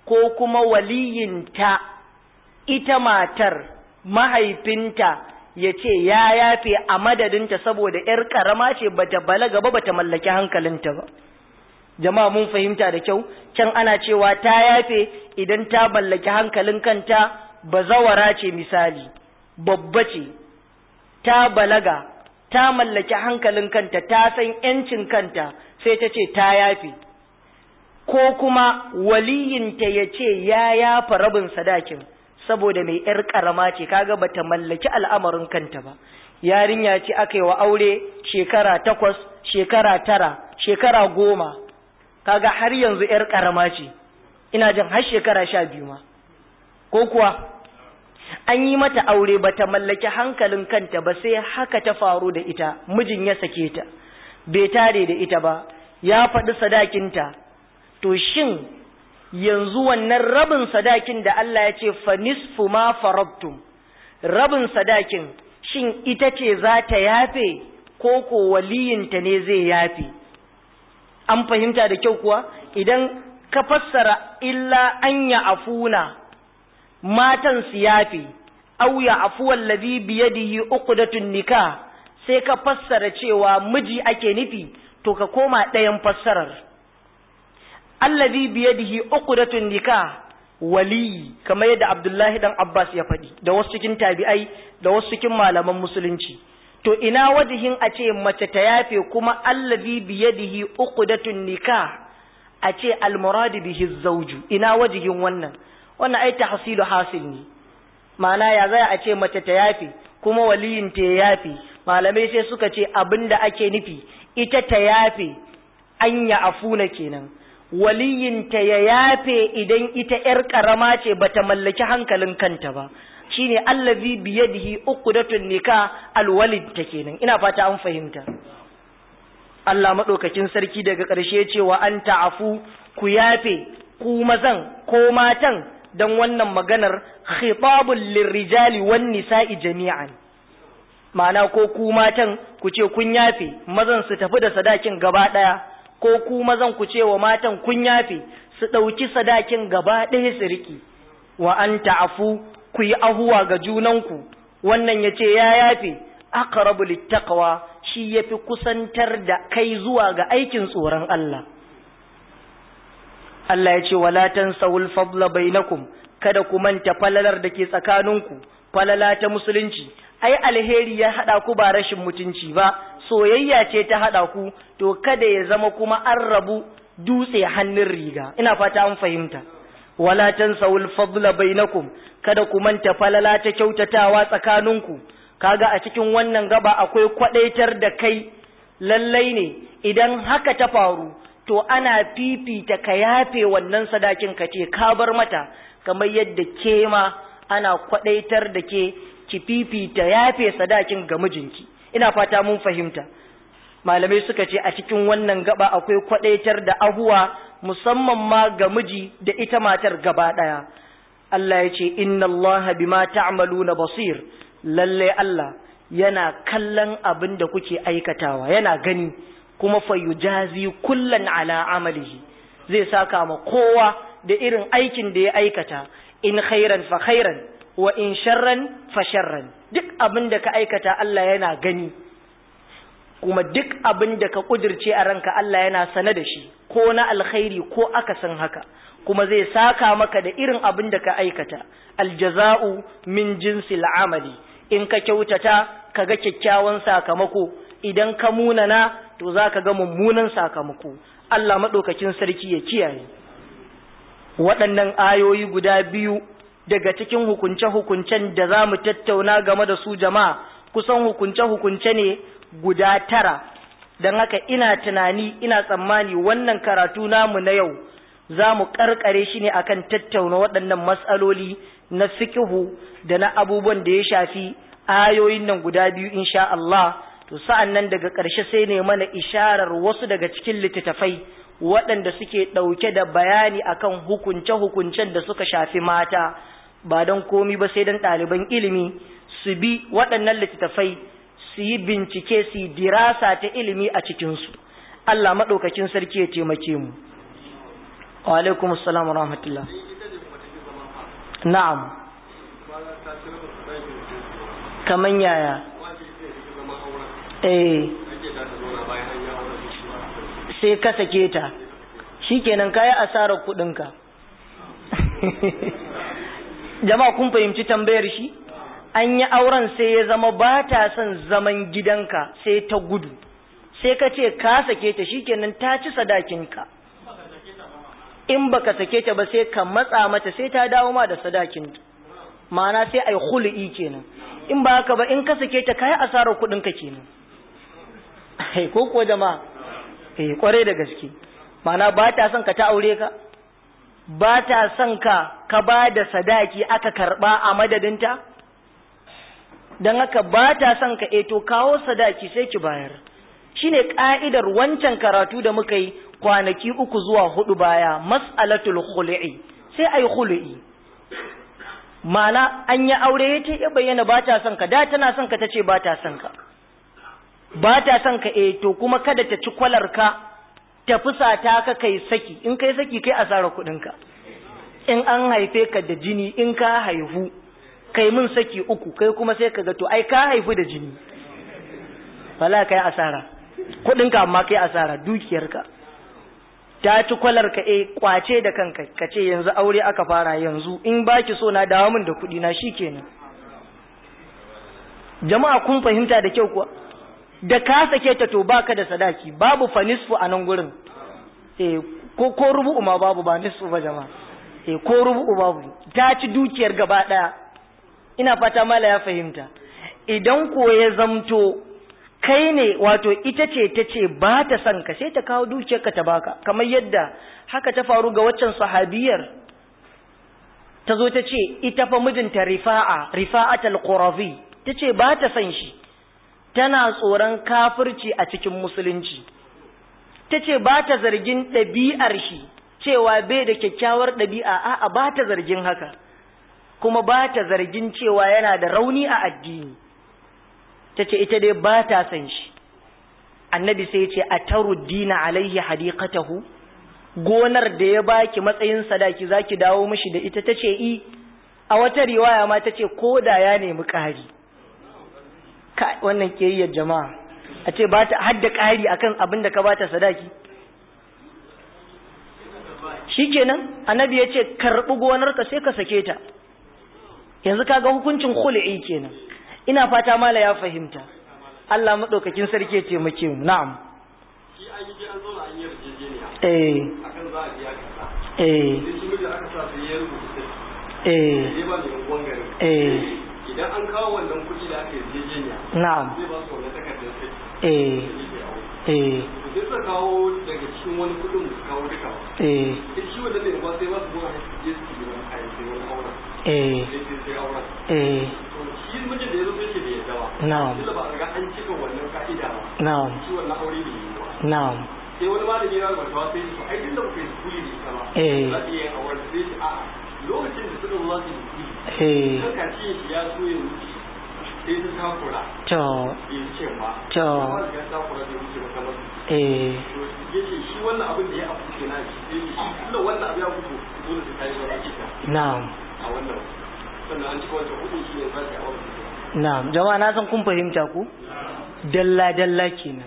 ko kuma waliyinta ita matar mahaifinta ya ce ya yafe a madadinta saboda ‘yar ƙarama ce bata balaga ba bata mallaki hankalinta ba jama'a mun fahimta da kyau can ana cewa ta yafe idan ta mallaki hankalin kanta bazawara ce misali babba ce ta balaga ta mallaki hankalin kanta ta san ‘yancin kanta sai ta ce ta yafe ko kuma waliyinta ya ce ya yafa rabin sadakin saboda mai ‘yar ƙarama ce kaga bata mallaki al'amarin kanta ba yarinya ce aka yi wa aure shekara takwas shekara tara shekara goma kaga har yanzu ‘yar ƙarama ce ina jin har shekara sha biyu ma ko kuwa an yi mata aure bata mallaki hankalin kanta ba sai haka ta faru da ita mijin ya sake ta bai tare da ita ba ya faɗi sadakinta to shin yanzu wannan rabin sadakin da Allah ya ce fa nisfu ma farabtum rabin sadakin shin ita ce za ta yafe ko ko waliyinta ne zai yafe an fahimta da kyau kuwa idan ka fassara illa an ya afuna matan su yafe aw ya afu allazi biyadihi uqdatun nikah sai ka fassara cewa miji ake nufi to ka koma ɗayan fassarar allazi biyadihi uqdatun nikah wali kamar yadda Abdullahi dan Abbas ya faɗi da wasu cikin tabi'ai da wasu cikin malaman musulunci to ina wajihin a ce mace ta yafe kuma allazi biyadihi uqdatun nikah a ce almurad bihi zawju ina wajihin wannan wannan ai tahsilu hasil ne ma'ana ya zai a ce mace ta yafe kuma waliyin ta ya yafe malamai sai suka ce abinda ake nufi ita ta yafe anya afuna kenan waliyinta ya yafe idan ita ‘yar ƙarama ce ba ta mallaki hankalin kanta ba, shi ne allazi biyadihi uqdatun nika alwalid ta kenan, ina fata an fahimta. Allah maɗaukakin sarki daga ƙarshe cewa an ta'afu ku yafe ku mazan ko matan don wannan maganar khitabul lirrijali wan nisa'i jami'an. Ma'ana ko ku matan ku ce kun yafe mazan su tafi da sadakin gaba ɗaya. ko ku mazan ku ce wa matan kun yafe su ɗauki sadakin gaba ɗaya su riƙe wa an ta'afu ku yi ahuwa ga junanku wannan ya ce ya yafe aqrabu littaqwa shi yafi kusantar da kai zuwa ga aikin tsoron Allah Allah ya ce wala tansawul fadla bainakum kada ku manta falalar da ke tsakaninku falala ta musulunci ai alheri ya hada ku ba rashin mutunci ba soyayya ce ta haɗa ku to kada ya zama kuma an rabu dutse hannun riga ina fata an fahimta wala tansawul fadla bainakum kada ku manta falala ta kyautatawa tsakaninku kaga a cikin wannan gaba akwai kwadaitar da kai lallai ne idan haka ta faru to ana fifita ka yafe wannan sadakin ka ce ka bar mata kamar yadda ke ma ana kwadaitar da ke ki fifita yafe sadakin ga mijinki ina fata mun fahimta malamai suka ce a cikin wannan gaba akwai kwadaitar da ahuwa musamman ma ga miji da ita matar gaba daya Allah ya ce inna Allah bima ta'maluna basir lalle Allah yana kallon abin da kuke aikatawa yana gani kuma fayujazi kullan ala amalihi zai saka ma kowa da irin aikin da ya aikata in khairan fa khairan wa in sharran fa sharran duk abin da ka aikata Allah yana gani kuma duk abin da ka kudirce a ranka Allah yana sane da shi ko na alkhairi ko akasin haka kuma zai saka maka da irin abin da ka aikata aljaza'u min jinsil amali in ka kyautata ka ga kyakkyawan sakamako idan ka munana to za ka ga mummunan sakamako Allah maɗaukakin sarki ya kiyaye waɗannan ayoyi guda biyu daga cikin hukunce-hukuncen da za mu tattauna game da su jama'a kusan hukunce-hukunce ne guda tara don haka ina tunani ina tsammani wannan karatu namu na yau za mu karkare shi ne akan tattauna waɗannan matsaloli na fikihu da na abubuwan da ya shafi ayoyin nan guda biyu insha Allah to sa'an nan daga ƙarshe sai ne mana isharar wasu daga cikin littattafai waɗanda suke ɗauke da bayani akan hukunce-hukuncen da suka shafi mata ba don komi ba sai don ɗaliban ilimi su bi waɗannan littattafai su yi bincike su yi dirasa ta ilimi a cikinsu Allah maɗaukakin sarki ya taimake mu wa alaikum assalam wa rahmatullah na'am kaman yaya eh sai ka sake ta shikenan kayi asarar kudinka jama'a kun fahimci tambayar shi an yi auren sai ya zama ba ta son zaman gidanka sai ta gudu sai ka ce ka sake ta shikenan ta ci sadakinka in baka sake ta ba sai ka matsa mata sai ta dawo ma da sadakin ma'ana sai ai khulu'i kenan in ba haka ba in ka sake ta kai asarar kudin ka kenan eh ko ko jama'a eh kware da gaske ma'ana ba ta son ka ta aure ka ba ta son ka ka ba da sadaki aka karba a madadinta don haka ba ta son ka eto kawo sadaki sai ki bayar shine ka'idar wancan karatu da muka yi kwanaki uku zuwa hudu baya mas'alatul khulu'i sai ai khulu'i mana an yi aure ta ya bayyana ba ta son ka da tana son ka tace ba ta son ka ba ta son ka eh to kuma kada ta ci kwalar ka ta fusata ka kai saki in kai saki kai asara kudin ka in an haife ka da jini in ka haihu kai mun saki uku kai kuma sai ka ga to ai ka haifu da jini wala kai asara kudin ka amma kai asara dukiyar ka ta ci kwalar ka eh kwace da kanka ka ce yanzu aure aka fara yanzu in baki so na dawo min da kudi na shikenan jama'a kun fahimta da kyau kuwa da ka sake ta to baka da sadaki babu fa nisfu a nan gurin eh ko ko rubu'u ma babu ba nisfu ba jama'a eh ko rubu'u babu ta ci dukiyar gaba daya ina fata mala ya fahimta idan ko ya zamto kai ne wato ita ce ta ce ba ta son ka sai ta kawo dukiyarka ta baka kamar yadda haka ta faru ga waccan sahabiyar ta zo ta ce ita fa mijinta rifa'a rifa'atul qurazi ta ce ba ta son shi tana tsoron kafirci a cikin musulunci ta ce ba ta zargin ɗabi'ar shi cewa bai da kyakkyawar ɗabi'a a'a ba ta zargin haka kuma ba ta zargin cewa yana da rauni a addini ta ce ita dai ba ta san shi annabi sai ce a taruddina alaihi hadiqatahu gonar da ya baki matsayin sadaki zaki dawo mishi da ita ta ce i a wata riwaya ma ta ce ko da ya nemi ƙari wannan kiyayyar jama'a a ce ba ta hadda ƙari akan abin da ka bata sadaki shikenan annabi ya ce karɓi gonarka sai ka sake ta yanzu kaga hukuncin khul'i kenan ina fata mala ya fahimta Allah madaukakin sarki ya taimake mu na'am shi an yi an zauna an yi yarjejeniya eh akan za a biya kaza eh sai shi miji aka sa sai ya rubuta eh sai ba mai unguwan garin eh idan an kawo wannan kuɗi da aka yarjejeniya na'am zai ba su wannan takardar sai eh da yake aure eh to sai suka kawo daga cikin wani kuɗin su kawo duka ba eh sai shi wannan mai unguwa sai ba su zuwa su je su yi wani kayan sai wani auren eh sai sai sai auren eh to shi mijin da ya zo sai ce bai yarda ba Na'am. tunda ba a riga an cika wannan ka'ida ba na'am shi wannan aure bai yi ba na'am sai wani malami ya rubuta sai su ai duk da kuka yi kuli da ita ba Eh. za ta iya yin auren sai ce a'a lokacin da suka zo za su yi kuli eh kan ce shi ya so ya wuce sai su takura to bai wuce ba To. kuma da ya takura bai wuce ba kamar eh to ya ce shi wannan abin da ya afu ke na shi sai ce shi tunda wannan abu ya fito dole su kai sauran ita na'am a wannan sannan an cika wancan hudun shi ne za ta yi auren na'am jama'a na san kun fahimta ku dalla dalla kenan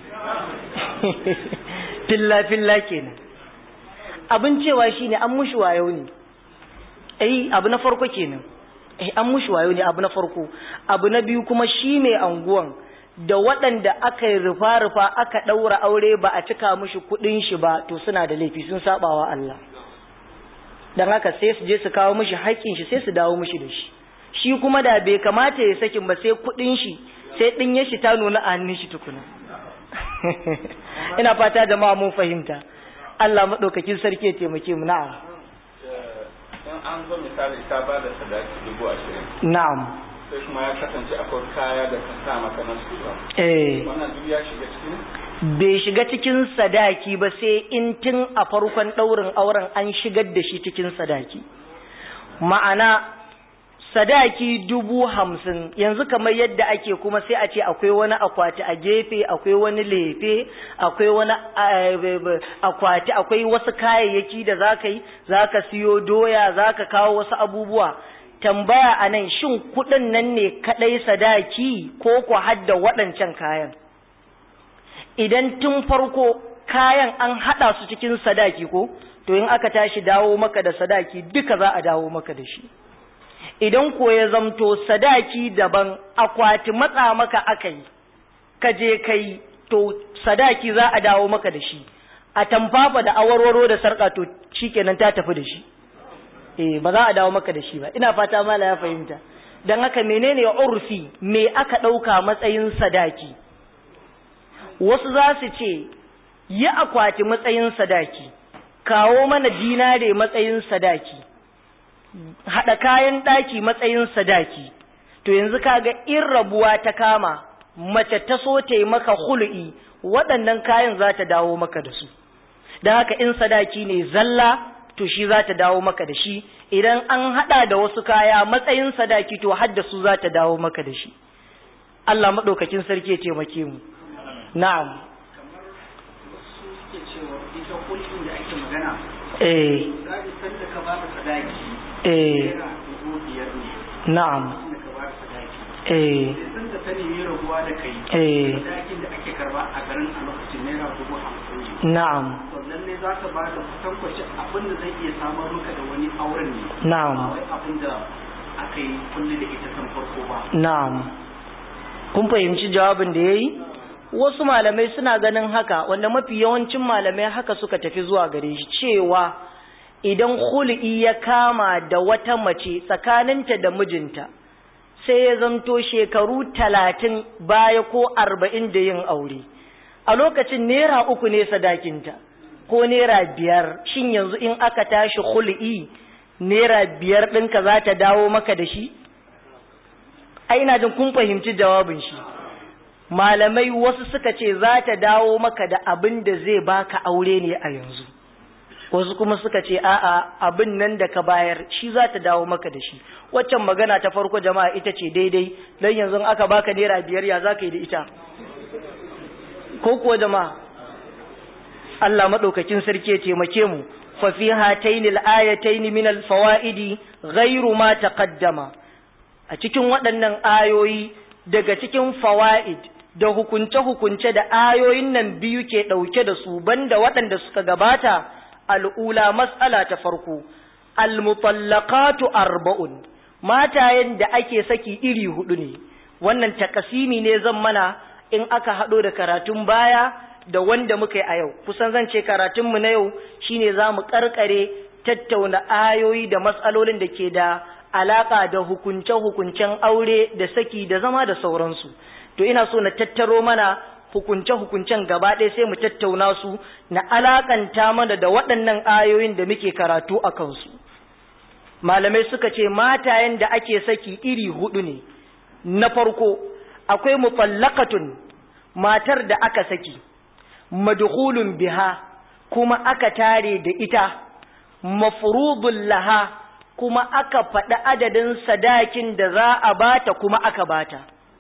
filla filla kenan abin cewa shine an mushi wayo ne eh abu na farko kenan eh an mushi wayo ne abu na farko abu na biyu kuma shi mai anguwan da waɗanda aka yi rufa-rufa aka ɗaura aure ba a cika mushi kuɗin shi ba to suna da laifi sun sabawa Allah don haka sai su je su kawo mishi haƙƙin shi sai su dawo mishi da shi shi kuma da bai kamata ya sakin ba sai kuɗin shi sai ɗin ya shi ta nuna a hannun shi tukuna ina fata jama'a mun fahimta Allah maɗaukakin sarki ya taimake mu na'am in an zo misali ka ba da sadaki dubu ashirin na'am sai kuma ya kasance akwai kaya da ka sa maka na su ba eh wannan duk ya shiga cikin bai shiga cikin sadaki ba sai in tun a farkon ɗaurin auren an shigar da shi cikin sadaki ma'ana sadaki dubu hamsin yanzu kamar yadda ake kuma sai a ce akwai wani akwati a gefe akwai wani lefe akwai wani eh, akwati akwai wasu kayayyaki da za ka yi za ka siyo doya za ka kawo wasu abubuwa tambaya a nan shin kuɗin nan ne kaɗai sadaki ko ku hadda waɗancan kayan idan tun farko kayan an haɗa su cikin sadaki ko to in aka tashi dawo maka da sadaki duka za a dawo maka da shi idan ko ya zamto sadaki daban akwati matsa maka aka yi ka je kai to sadaki za a dawo maka da shi a tamfafa da awarwaro da sarƙa to shikenan ta tafi da shi eh ba za a dawo maka da shi ba ina fata mala ya fahimta dan haka menene urfi me aka ɗauka matsayin sadaki wasu za su ce yi akwati matsayin sadaki kawo mana dinare matsayin sadaki haɗa kayan ɗaki matsayin sadaki to yanzu kaga in rabuwa ta kama mace ta so ta yi maka hul'i waɗannan kayan za ta dawo maka da su da haka in sadaki ne zalla to shi za ta dawo maka da shi idan an haɗa da wasu kaya matsayin sadaki to hadda su za ta dawo maka da shi Allah maɗaukakin sarki ya taimake mu na'am eh eh na'am eh eh na'am lalle za ka ba da kutankwacin abin da zai iya samar maka da wani auren ne na'am ba wai abin da aka yi kulle da ita san farko ba na'am kun fahimci jawabin da yayi wasu malamai suna ganin haka wanda mafi yawancin malamai haka suka tafi zuwa gare shi cewa idan hul'i ya kama da wata mace tsakaninta da mijinta sai ya zanto shekaru talatin baya ko arba'in da yin aure a lokacin naira uku ne sadakinta ko naira biyar shin yanzu in aka tashi hul'i naira biyar ɗinka za ta dawo maka da shi ai ina jin kun fahimci jawabin shi malamai wasu suka ce za ta dawo maka da abin da zai baka aure ne a yanzu wasu kuma suka ce a'a abin nan da ka bayar shi za ta dawo maka da shi waccan magana ta farko jama'a ita ce daidai don yanzu aka baka naira biyar ya za ka yi da ita ko kuwa jama'a Allah maɗaukakin sarki ya taimake mu fa fi hataini al-ayataini min al-fawaidi ghairu ma taqaddama a cikin waɗannan ayoyi daga cikin fawaid da hukunce-hukunce da ayoyin nan biyu ke ɗauke da su banda waɗanda suka gabata al'ula matsala ta farko almutallaqatu arba'un matayen da ake saki iri hudu ne wannan takasimi ne zan mana in aka haɗo da karatun baya da wanda muka yi a yau kusan zan ce karatunmu na yau shine za mu ƙarƙare tattauna ayoyi da matsalolin da ke da alaƙa da hukunce-hukuncen aure da saki da zama da sauransu to ina so na tattaro mana hukunce-hukuncen gaba ɗaya sai mu tattauna su na alakanta mana da waɗannan ayoyin da muke karatu a kansu malamai suka ce matayen da ake saki iri hudu ne na farko akwai mufallaqatun matar da aka saki madkhulun biha kuma aka tare da ita mafrudun laha kuma aka faɗi adadin sadakin da za a bata kuma aka bata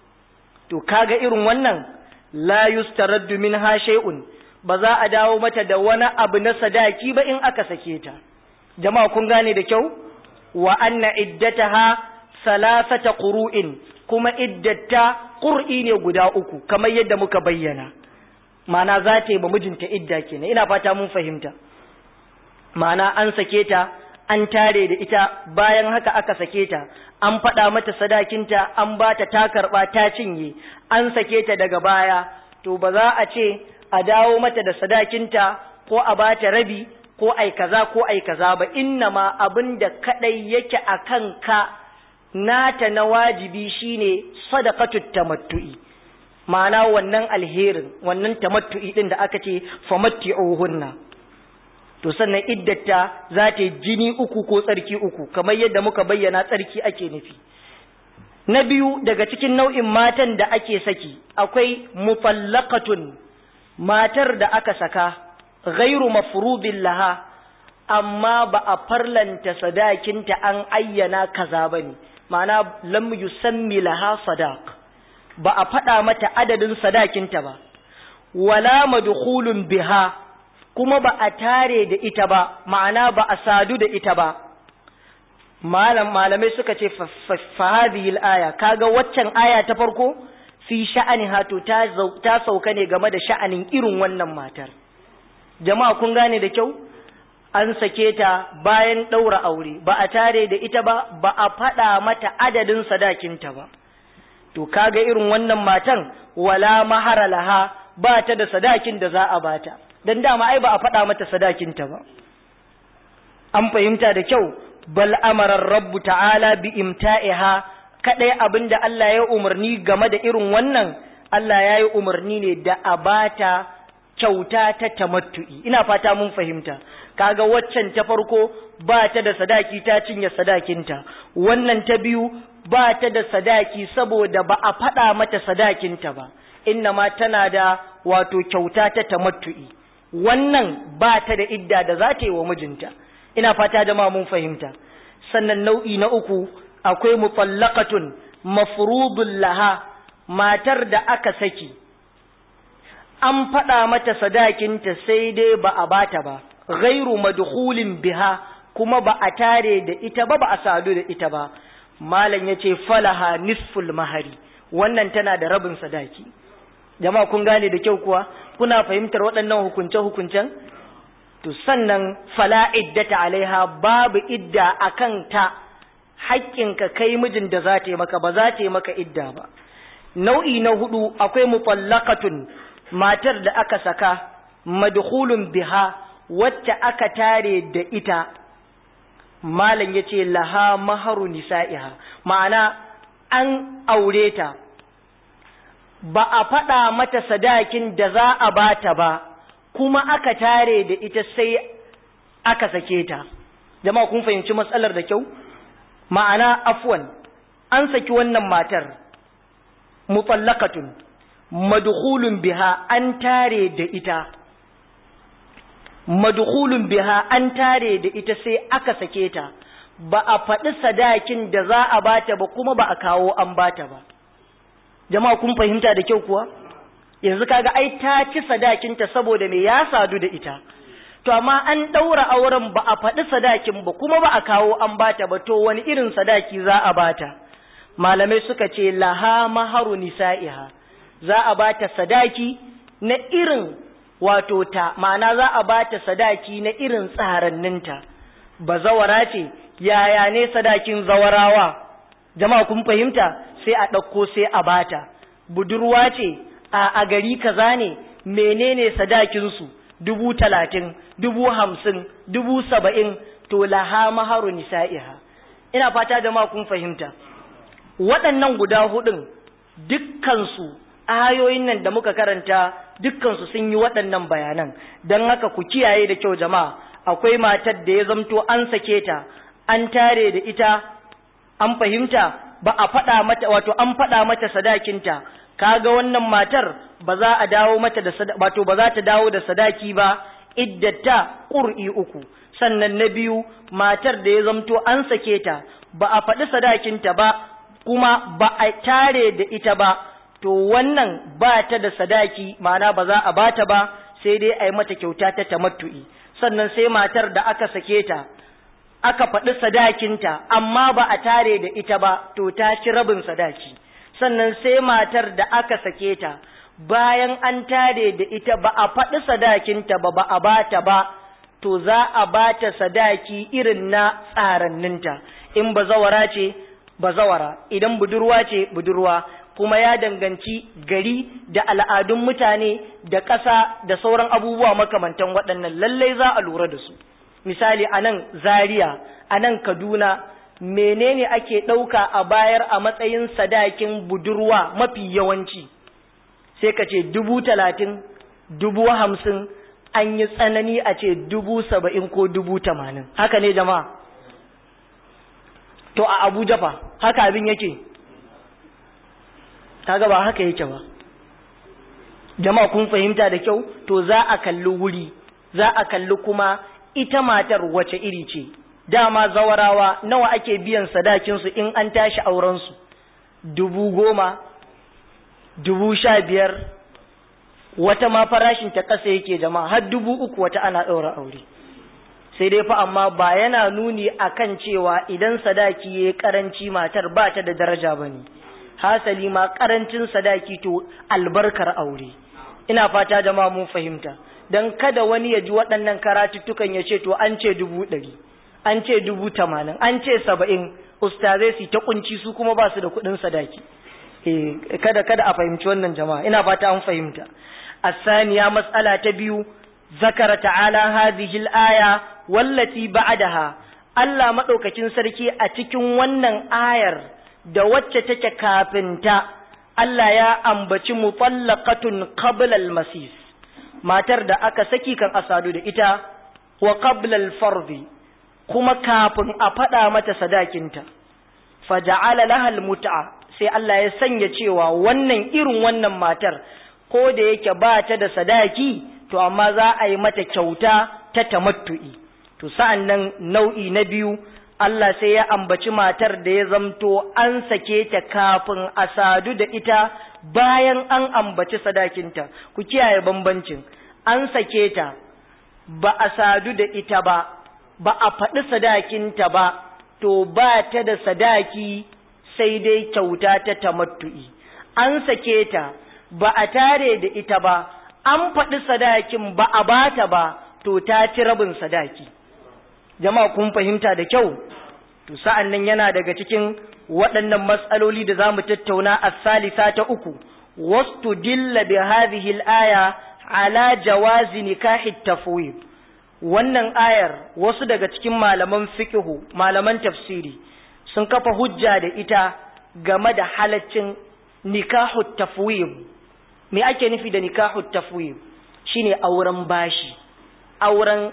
to kaga irin wannan la yustaraddu minha shay'un ba za a dawo mata da wani abu na sadaki ba in aka sake ta jama'a kun gane da kyau wa anna iddataha salasata qur'in kuma iddata qur'i ne guda uku kamar yadda muka bayyana ma'ana za ta yi ba mijinta idda kenan ina fata mun fahimta ma'ana an sake ta an tare da ita bayan haka aka sake ta an faɗa mata sadakinta an ba ta ta karɓa ta cinye an sake ta daga baya to ba za a ce a dawo mata da sadakinta ko a ba ta rabi ko ai kaza ko ai kaza ba inna ma abin da kadai yake a kanka nata na wajibi shine sadaqatut tamattu'i ma'ana wannan alherin wannan tamattu'i din da aka ce famatti'uhunna to sannan iddata za ta yi jini uku ko tsarki uku kamar yadda muka bayyana tsarki ake nufi na biyu daga cikin nau'in matan da ake saki akwai mufallaqatun matar da aka saka ghairu mafrudin laha amma ba a farlanta sadakinta an ayyana kaza bane ma'ana lam yusammi laha sadaq ba a faɗa mata adadin sadakinta ba wala madkhulun biha kuma ba a tare da ita ba ma'ana ba a sadu da ita ba malam malamai suka ce fa hadhihi aya kaga waccan aya ta farko fi sha'ani hato ta ta sauka ne game da sha'anin irin wannan matar jama'a kun gane da kyau an sake ta bayan ɗaura aure ba a tare da ita ba ba a faɗa mata adadin sadakinta ba to kaga irin wannan matan wala mahara laha ba ta da sadakin da za a bata dan dama ai ba a faɗa mata sadakinta ba an fahimta da kyau bal amara rabbu ta'ala bi imta'iha kadai abinda Allah ya umarni game da irin wannan Allah ya yi umarni ne da a bata kyauta ta tamattu'i ina fata mun fahimta kaga waccan ta farko ba ta da sadaki ta cinye sadakinta wannan ta biyu ba ta da sadaki saboda ba a faɗa mata sadakinta ba inna ma tana da wato kyauta ta tamattu'i wannan ba ta da idda da za ta yi wa mijinta ina fata da ma mun fahimta sannan nau'i na uku akwai mutallaqatun mafrudun laha matar da aka saki an faɗa mata sadakinta sai dai ba a bata ba ghairu madkhulin biha kuma ba a tare da ita ba ba a sadu da ita ba malam yace falaha nisful mahari wannan tana da rabin sadaki jama'a kun gane da kyau kuwa kuna fahimtar waɗannan hukunce hukuncen to sannan fala iddata alaiha babu idda akan ta haƙƙinka kai mijin da za ta yi maka ba za ta yi maka idda ba nau'i na hudu akwai mutallaqatun matar da aka saka madkhulun biha wacce aka tare da ita malam yace laha maharu nisa'iha ma'ana an aure ta ba a faɗa mata sadakin da za a bata ba kuma aka tare da ita sai aka sake ta jama'a kun fahimci matsalar da kyau ma'ana afwan an saki wannan matar mutallaqatun madkhulun biha an tare da ita madkhulun biha an tare da ita sai aka sake ta ba a faɗi sadakin da za a bata ba kuma ba a kawo an bata ba jama'a kun fahimta da kyau kuwa yanzu kaga ai ta ci sadakinta saboda me ya sadu da ita to amma an ɗaura auren ba a faɗi sadakin ba kuma ba a kawo an bata ba to wani irin sadaki za a bata malamai suka ce laha maharu nisa'iha za a bata sadaki na irin wato ta ma'ana za a bata sadaki na irin tsaranninta ba zawara ce yaya ne sadakin zawarawa jama'a kun fahimta sai a ɗauko sai a bata budurwa ce a a gari kaza ne menene sadakinsu dubu talatin dubu hamsin dubu saba'in to laha maharu nisa'iha ina fata jama'a kun fahimta waɗannan guda hudun dukkansu ayoyin nan da muka karanta dukkansu sun yi waɗannan bayanan don haka ku kiyaye da kyau jama'a akwai matar da ya zamto an sake ta an tare da ita an fahimta ba a faɗa mata wato an faɗa mata sadakinta kaga wannan matar ba za a dawo mata da wato ba za ta dawo da sadaki ba iddata qur'i uku sannan na biyu matar da ya zamto an sake ta ba a faɗi sadakinta ba kuma ba a tare da ita ba to wannan ba ta da sadaki ma'ana ba za a bata ba sai dai a yi mata kyauta ta tamattu'i sannan sai matar da aka sake ta aka faɗi sadakinta amma ba a tare da ita ba to ta ci rabin sadaki sannan sai matar da aka sake ta bayan an tare da ita ba a faɗi sadakinta ba ba a bata ba to za a bata sadaki irin na tsaranninta in bazawara ce bazawara idan budurwa ce budurwa kuma ya danganci gari da al'adun mutane da ƙasa da sauran abubuwa makamantan waɗannan lallai za a lura da su misali a nan zaria a nan kaduna menene ake ɗauka a bayar a matsayin sadakin budurwa mafi yawanci sai ka ce dubu talatin dubu hamsin an yi tsanani a ce dubu saba'in ko dubu tamanin haka ne jama'a to a abuja fa haka abin yake kaga ba haka yake ba jama'a kun fahimta da kyau to za a kalli wuri za a kalli kuma ita matar wace iri ce dama zawarawa nawa ake biyan sadakinsu in an tashi aurensu dubu goma dubu sha biyar wata ma farashin ta ƙasa yake jama'a har dubu uku wata ana ɗaura aure sai dai fa amma ba yana nuni akan cewa idan sadaki yayi karanci matar ba ta da daraja bane hasali ma karancin sadaki to albarkar aure ina fata jama'a mun fahimta dan kada wani ya ji waɗannan karatuttukan ya ce to an ce dubu ɗari an ce dubu tamanin an ce saba'in ustazai su ta kunci su kuma ba su da kuɗin sadaki eh kada kada a fahimci wannan jama'a ina fata an fahimta الثانية مسألة تبيو ذكر تعالى هذه الآية والتي بعدها Allah maɗaukacin sarki a cikin wannan ayar da wacce take kafinta Allah ya ambaci mutallaqatun qabla al-masis matar da aka saki kan asadu da ita wa qabla al-fardi kuma kafin a faɗa mata sadakinta faja'ala laha al-mut'a sai Allah ya sanya cewa wannan irin wannan matar ko da yake ba ta da sadaki to amma za a yi mata kyauta ta tamattu'i to sa'an nan nau'i na biyu Allah sai ya ambaci matar da ya zamto an sake ta kafin a sadu da ita bayan an ambaci sadakinta ku kiyaye bambancin an sake ta ba a sadu da ita ba ba a faɗi sadakinta ba to ba ta da sadaki sai dai kyauta ta tamattu'i an sake ta ba a tare da ita ba an faɗi sadakin ba a bata ba to ta ci rabin sadaki jama'a kun fahimta da kyau to sa'an nan yana daga cikin waɗannan matsaloli da za mu tattauna a salisa ta uku wastu dilla bi hadhihi al-aya ala jawazi nikahi tafwid wannan ayar wasu daga cikin malaman fiqhu malaman tafsiri sun kafa hujja da ita game da halaccin nikahu tafwid me ake nufi da nikahu tafwid shine auren bashi auren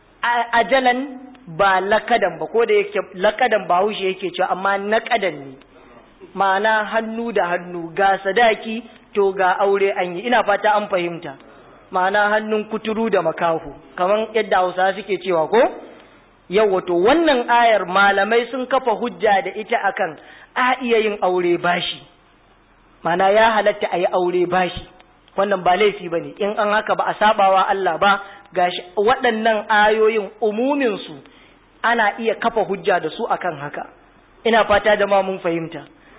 ajalan ba lakadan ba ko da yake lakadan ba haushe yake cewa amma nakadan ne ma'ana hannu da hannu ga sadaki to ga aure an yi ina fata an fahimta ma'ana hannun kuturu da makahu kamar yadda hausa suke cewa ko yau wato wannan ayar malamai sun kafa hujja da ita akan a iya yin aure bashi ma'ana ya halatta a yi aure bashi wannan ba laifi ba ne in an haka ba a sabawa Allah ba gashi waɗannan ayoyin umuminsu ana iya kafa hujja da su akan haka ina fata da ma mun fahimta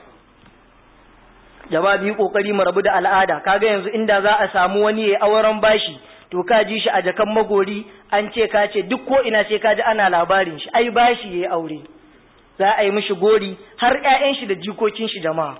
jama'a biyu kokari mu rabu da al'ada kaga yanzu inda za a samu wani yayi auren bashi to ka ji shi a jakan magori an ce ka ce duk ko ina sai ka ji ana labarin shi ai bashi yayi aure za a yi mishi gori har ƴaƴan shi da jikokin shi jama'a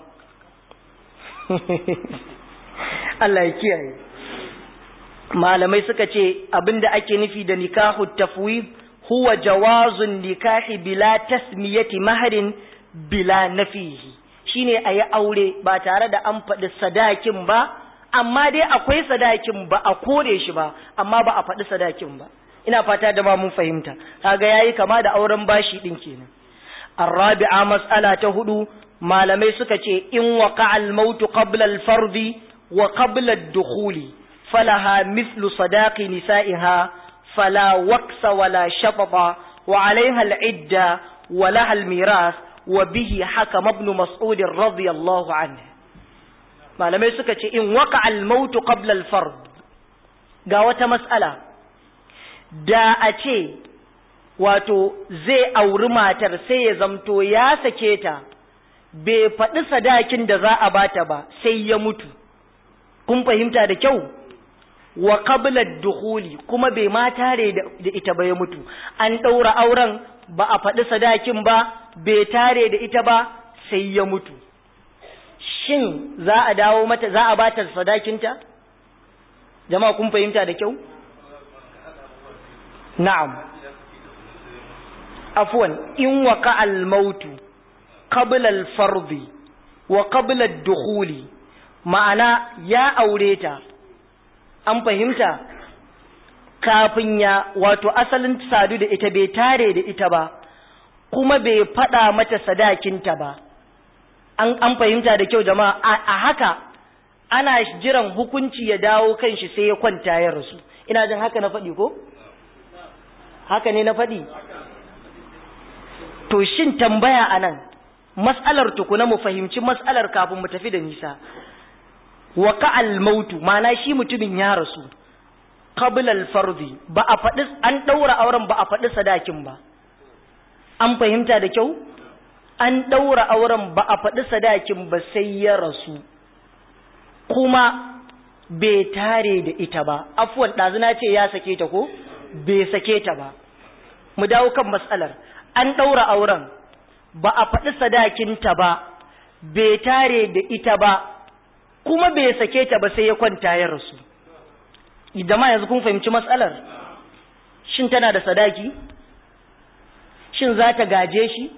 Allah ya kiyaye malamai suka ce abinda ake nufi da nikahu tafwid huwa jawazun nikahi bila tasmiyati maharin bila nafihi shine ayi aure ba tare da an faɗi sadakin ba amma dai akwai sadakin ba a kore shi ba amma ba a faɗi sadakin ba ina fata da ma mun fahimta kaga yayi kama da auren bashi din kenan arabi'a mas'ala ta hudu malamai suka ce in waqa al-maut qabla al-fardi wa qabla ad-dukhuli falaha mithlu sadaqi nisa'iha fala waqsa wala shatata wa 'alayha al-'idda wa laha al-miras wa bihi hakama ibn mas'ud radiyallahu anhu malamai suka ce in waqa al-maut qabla al-fard ga wata mas'ala da a ce wato zai auri matar sai ya zamto ya sake ta bai faɗi sadakin da za a bata ba sai ya mutu kun fahimta da kyau wa qabla dukhuli kuma bai ma tare da ita ba ya mutu an ɗaura auren ba a faɗi sadakin ba bai tare da ita ba sai ya mutu shin za a dawo mata za a bata sadakinta jama'a kun fahimta da kyau na'am afwan in waka al-mautu qabla al-fardi wa qabla ad-dukhuli ma'ana ya aure ta an fahimta kafin ya wato asalin sadu da ita bai tare da ita ba kuma bai faɗa mata sadakinta ba an an fahimta da kyau jama'a a haka ana jiran hukunci ya dawo kan shi sai ya kwanta ya rasu ina jin haka na faɗi ko haka ne na faɗi to shin tambaya anan mas'alar tukuna mu fahimci mas'alar kafin mu tafi da nisa wa ka'al mautu ma'ana shi mutumin ya rasu qabla al-fardi ba a faɗi an ɗaura auren ba a faɗi sadakin ba an fahimta da kyau an ɗaura auren ba a faɗi sadakin ba sai ya rasu kuma bai tare da ita ba afuwan ɗazuna ce ya sake ta ko bai sake ta ba mu dawo kan matsalar an ɗaura auren ba a faɗi sadakinta ba bai tare da ita ba kuma bai sake ta ba sai ya kwanta ya rasu idan ma yanzu kun fahimci matsalar shin tana da sadaki shin za ta gaje shi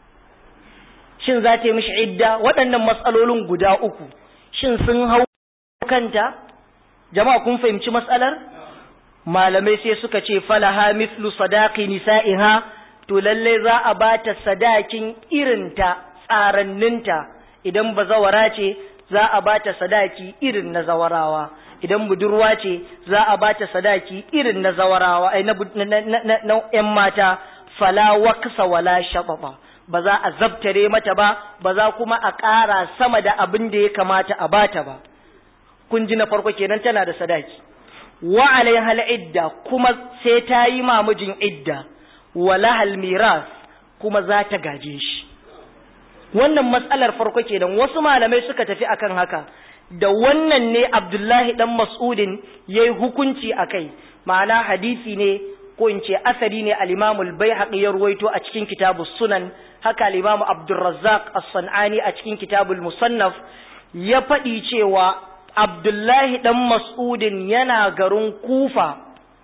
shin za ta yi mishi idda waɗannan matsalolin guda uku shin sun hau kanta jama'a kun fahimci matsalar malamai sai suka ce falaha mithlu sadaqi nisa'iha to lalle za a bata sadakin irinta tsaranninta idan bazawara ce za a bata sadaki irin na zawarawa idan budurwa ce za a bata sadaki irin na zawarawa ai na na ƴan mata fala waqsa wala shababa ba za a zabtare mata ba ba za kuma a ƙara sama da abin da ya kamata a bata ba kun ji na farko kenan tana da sadaki wa alaihal idda kuma sai ta yi mamujin idda wa lahal miras kuma za ta gaje shi wannan matsalar farko kenan wasu malamai suka tafi akan haka da wannan ne Abdullahi dan Mas'udin yayi hukunci akai ma'ana hadisi ne ko in ce asari ne al-Imam al-Baihaqi ya ruwaito a cikin kitabus Sunan haka al-Imam Abdurrazzaq as-Sanani a cikin kitabul Musannaf ya faɗi cewa Abdullahi dan Mas'udin yana garin Kufa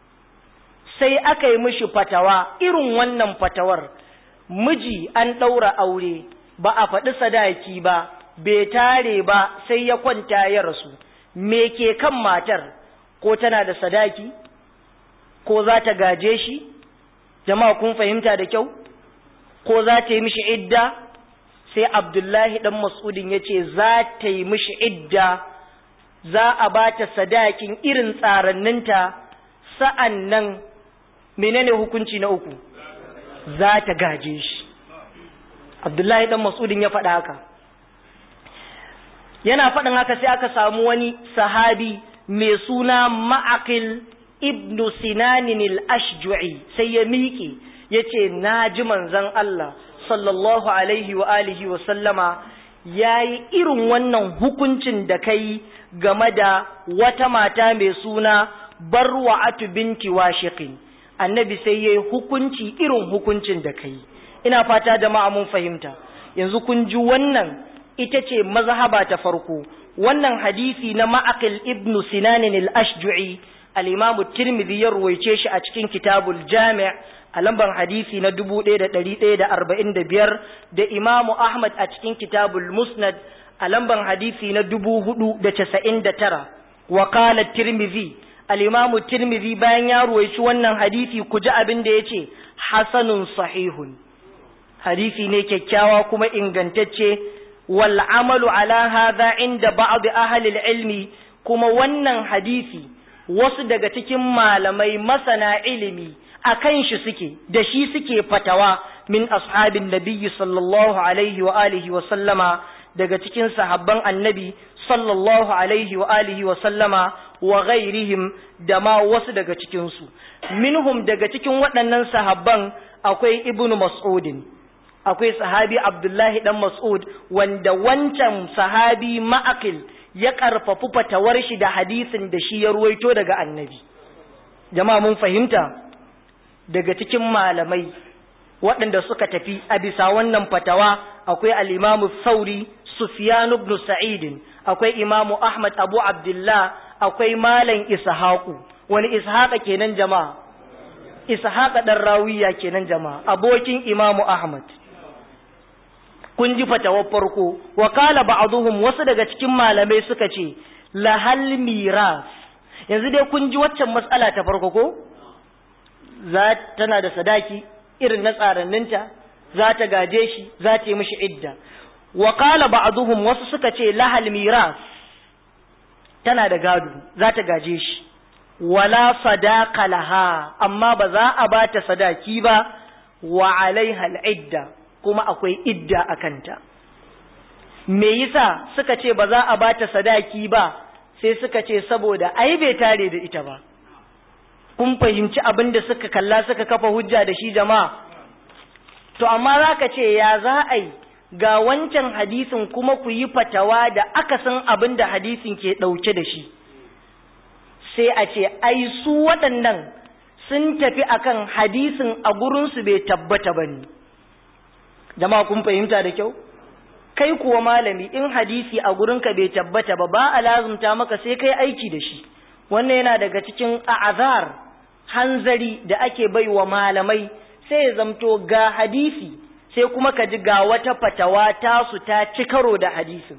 sai aka yi mishi fatawa irin wannan fatawar miji an ɗaura aure ba a faɗi sadaki ba bai tare ba sai ya kwanta ya rasu me ke kan matar ko tana da sadaki ko za ta gaje shi jama'a kun fahimta da kyau ko za ta yi mishi idda sai abdullahi dan mas'udin ya ce za ta yi mishi idda za a ba ta sadakin irin tsaranninta sa'an nan menene hukunci na uku za ta gaje shi abdullahi dan mas'udin ya faɗa haka yana faɗin haka sai aka samu wani sahabi mai suna ma'aqil ibnu sinanin al-ashju'i sai ya miƙe ya ce na ji manzon Allah sallallahu alaihi wa alihi wa sallama ya yi irin wannan hukuncin da kai game da wata mata mai suna barwa'atu binti washiqin annabi sai ya yi hukunci irin hukuncin da kai ina fata da mun fahimta yanzu kun ji wannan ita ce mazhaba ta farko wannan hadisi na ma'aqil ibn sinan al-ashju'i al-imam tirmidhi ya ruwaice shi a cikin kitabul jami' a lambar hadisi na 1145 da imam ahmad a cikin kitabul musnad a lambar hadisi na 499 wa qala tirmidhi al-imam tirmidhi bayan ya ruwaici wannan hadisi ku ji abin da yace hasanun sahihun hadisi ne kyakkyawa kuma ingantacce wal amalu ala hadha inda ba'd ahli ilmi kuma wannan hadisi wasu daga cikin malamai masana ilimi akan shi suke da shi suke fatawa min ashabin nabiyyi sallallahu alaihi wa alihi wa sallama daga cikin sahabban annabi sallallahu alaihi wa alihi wa sallama wa ghairihim da ma wasu daga cikin su minhum daga cikin waɗannan sahabban akwai ibnu mas'udin akwai sahabi Abdullahi dan Mas'ud wanda wancan sahabi ma'akil ya karfafu fatawar shi da hadisin da shi ya ruwaito daga annabi jama'a mun fahimta daga cikin malamai waɗanda suka tafi a bisa wannan fatawa akwai al-Imam Sauri Sufyan ibn Sa'id akwai Imam Ahmad Abu Abdullah akwai Malam Ishaqu wani Ishaqa kenan jama'a Ishaqa dan Rawiya kenan jama'a abokin Imam Ahmad kun ji fatawar farko wa kala ba'dhum wasu daga cikin malamai suka ce lahal miras yanzu dai kun ji waccan matsala ta farko ko za tana da sadaki irin na tsaranninta za ta gaje shi za ta yi mishi idda wa kala ba'dhum wasu suka ce lahal miras tana da gado za ta gaje shi wala sadaqa laha amma ba za a bata sadaki ba wa alaiha al-idda kuma akwai idda a kanta. Me yasa suka ce ba za a bata sadaki ba sai suka ce saboda ai bai tare da ita ba. kun fahimci abin da suka kalla suka kafa hujja da shi jama'a to amma za ka ce ya za a yi ga wancan hadisin kuma ku yi fatawa da akasin abin da hadisin ke ɗauke da shi sai a ce ai su waɗannan sun tafi akan hadisin a gurinsu bai tabbata ba ne jama'a kun fahimta da kyau kai kuwa malami in hadisi a gurinka bai tabbata ba ba a lazumta maka sai kai aiki da shi wannan yana daga cikin a'azar hanzari da ake bai wa malamai sai ya zamto ga hadisi sai kuma ka ji ga wata fatawa tasu ta ci karo da hadisin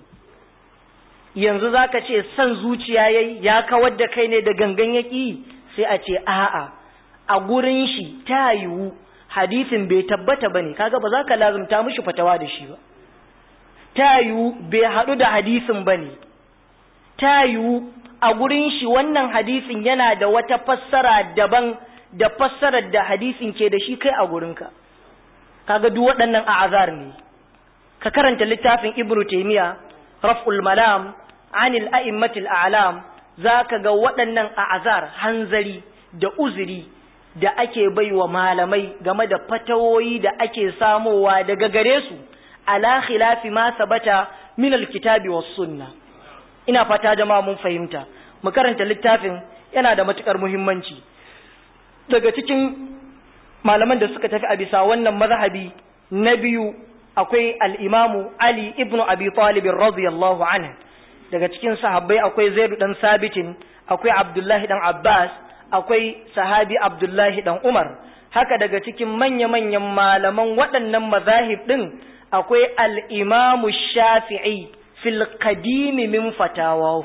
yanzu za ka ce son zuciya yayi ya kawar da kai ne da gangan yaƙi sai a ce a'a a gurin shi ta yiwu hadisin bai tabbata ba ne kaga ba za ka lazumta mishi fatawa da shi ba ta yiwu bai haɗu da hadisin ba ne ta yiwu a gurin shi wannan hadisin yana da wata fassara daban da fassarar da hadisin ke da shi kai a gurinka kaga duk waɗannan a'azar ne ka karanta littafin ibnu taymiya raf'ul malam anil a'immatil a'lam zaka ga waɗannan a'azar hanzari da uzuri da ake baiwa malamai game da fatawoyi da ake samowa daga gare su ala khilafi ma sabata min alkitabi was sunna ina fata jama'a mun fahimta mu karanta littafin yana da matukar muhimmanci daga cikin malaman da suka tafi a bisa wannan mazhabi na biyu akwai al-imamu Ali ibn Abi Talib radiyallahu anhu daga cikin sahabbai akwai Zaid dan Sabitin akwai Abdullahi dan Abbas akwai sahabi Abdullahi dan Umar haka daga cikin manya-manyan malaman waɗannan mazahib din akwai al-imamu Shafi'i fil qadimi min fatawahu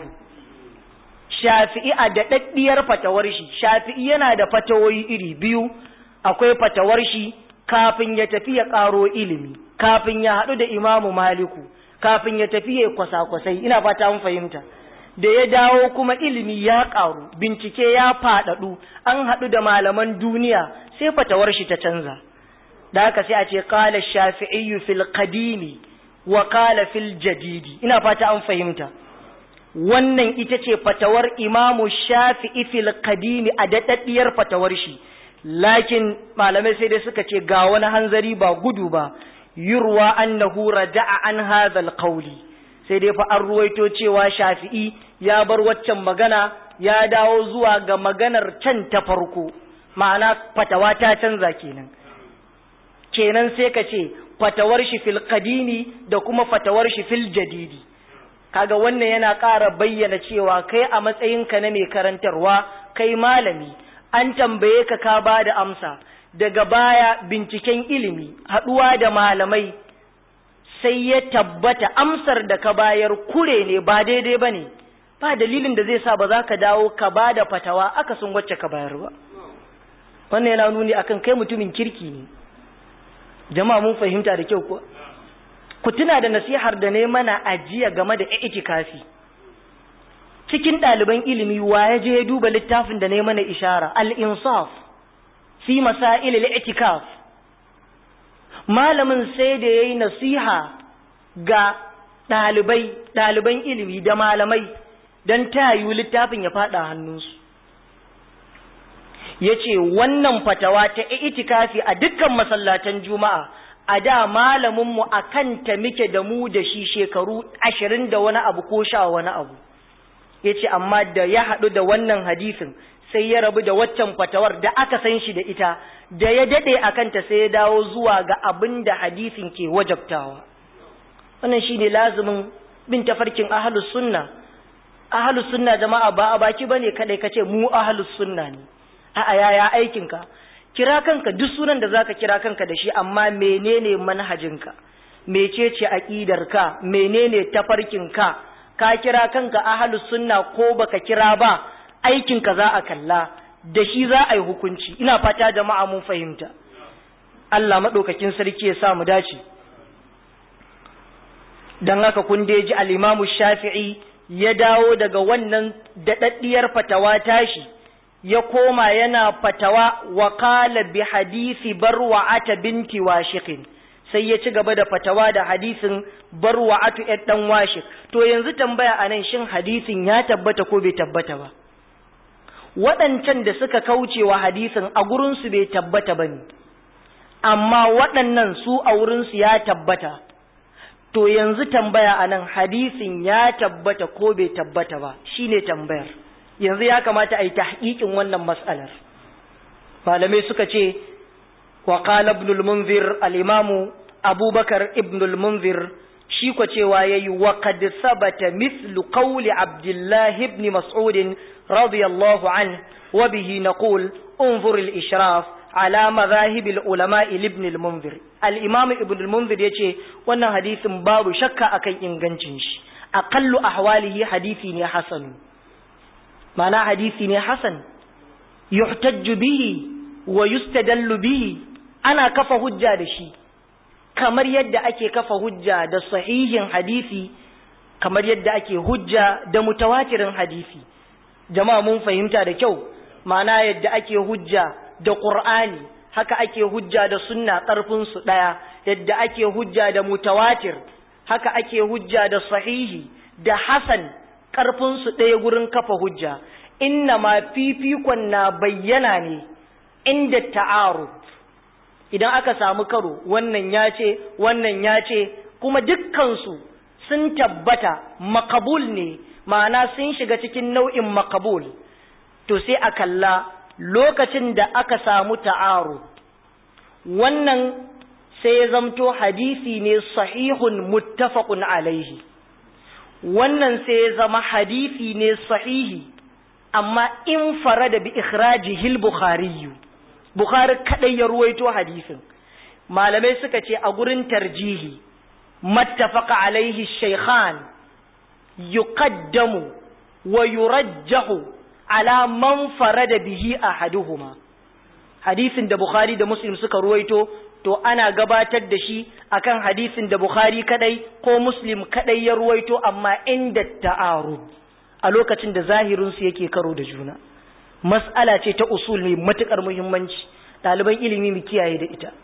shafi'i a daɗaɗɗiyar fatawar shi shafi'i yana da fatawoyi iri biyu akwai fatawar shi kafin ya tafi ya ƙaro ilimi kafin ya haɗu da imamu maliku kafin ya tafi ya kwasa-kwasai ina fata mun fahimta da ya dawo kuma ilimi ya ƙaru bincike ya faɗaɗu an haɗu da malaman duniya sai fatawar shi ta canza da haka sai a ce qala shafi'iyyu fil qadimi wa qala fil jadidi ina fata an fahimta wannan ita ce fatawar imamu shafi'i fil qadimi a daɗaɗɗiyar fatawar shi lakin malamai sai dai suka ce ga wani hanzari ba gudu ba yurwa annahu raja'a an hadhal qawli sai dai fa an ruwaito cewa shafi'i ya bar waccan magana ya dawo zuwa ga maganar can ta farko ma'ana fatawa ta canza kenan kenan sai ka ce fatawar shi fil qadimi da kuma fatawar shi fil jadidi kaga wannan yana ƙara bayyana cewa kai a matsayinka na mai karantarwa kai malami an tambaye ka ka ba da amsa daga baya binciken ilimi haɗuwa da malamai sai ya tabbata amsar da ka bayar kure ne ba daidai ba ne ba dalilin da zai sa ba za ka dawo ka ba da fatawa aka sun wacce ka bayar ba wannan yana nuni akan kai mutumin kirki ne jama'a mun fahimta da kyau kuwa ku tuna da nasihar da ne mana ajiya game da itikafi cikin ɗaliban ilimi wa ya je ya duba littafin da ne mana ishara al-insaf fi masail al-itikaf malamin sai da yayi nasiha ga ɗalibai ɗaliban ilimi da malamai don tayu littafin ya faɗa hannunsu ya ce wannan fatawa ta itikafi a dukkan masallatan juma'a a da malaminmu a kanta muke da mu da shi shekaru ashirin da wani abu ko sha wani abu ya ce amma da ya haɗu da wannan hadisin sai ya rabu da waccan fatawar da aka san shi da ita da ya daɗe a kanta sai ya dawo zuwa ga abin da hadisin ke wajabtawa wannan shi ne lazumin bin tafarkin ahalus sunna ahalus sunna jama'a ba a baki bane kadai kace mu ahalus sunna ne a'a yaya aikinka kira kanka duk sunan da zaka kira kanka da shi amma menene manhajinka mecece aqidarka menene tafarkinka ka kira kanka ahlus sunna ko baka kira ba aikinka za a kalla da shi za a yi hukunci ina fata jama'a mun fahimta Allah madaukakin sarki ya sa mu dace dan haka kun ji al-Imam Shafi'i ya dawo daga wannan daɗaɗɗiyar fatawa tashi ya koma yana fatawa wa qala bi hadisi barwa'ata binti washiqin sai ya ci gaba da fatawa da hadisin barwa'atu ɗan dan washik to yanzu tambaya anan shin hadisin ya tabbata ko bai tabbata ba waɗancan da suka kauce wa hadisin a gurinsu bai tabbata ba ne amma waɗannan su a wurinsu ya tabbata to yanzu tambaya a nan hadisin ya tabbata ko bai tabbata ba shine tambayar yanzu ya kamata a yi tahqiqin wannan mas'alar malamai suka ce wa qala ibn al-munzir al-imam abubakar ibn al-munzir shi ko cewa yayi wa qad sabata mithlu qawli abdullah ibn mas'ud radiyallahu anhu wa bihi naqul انظر الإشراف على مذاهب العلماء لابن المنذر الإمام ابن المنذر يتي وانا حديث باب شك أكي إنغنشنش أقل أحواله حديثي حسن معنى حديثي حسن يحتج به ويستدل به أنا كفى هجة دشي kamar yadda ake kafa hujja da sahihin hadisi kamar yadda ake hujja da mutawatirin hadisi jama'a mun fahimta da kyau ma'ana yadda ake hujja da Qur'ani haka ake hujja da sunna ƙarfin su ɗaya yadda ake hujja da mutawatir haka ake hujja da sahihi da hasan ƙarfin su ɗaya gurin kafa hujja inna ma fifikon na bayyana ne inda ta'aru idan aka samu karo wannan ya ce wannan ya ce kuma dukkansu sun tabbata makabul ne ma'ana sun shiga cikin nau'in makabul to sai a kalla lokacin da aka samu ta'aru wannan sai ya zamto hadisi ne sahihun muttafaqun alaihi wannan sai ya zama hadisi ne sahihi amma in farada bi ikhrajihi al-bukhari bukhari kadai ya ruwaito hadisin malamai suka ce a gurin tarjihi mattafaqa alaihi shaykhan yuqaddamu wa yurajjahu ala man farada bihi ahaduhuma hadisin da bukhari da muslim suka ruwaito to ana gabatar da shi akan hadisin da bukhari kadai ko muslim kadai ya ruwaito amma inda ta'arud a lokacin da zahirin su yake karo da juna mas'ala ce ta usul mai matukar muhimmanci ɗaliban ilimi mu kiyaye da ita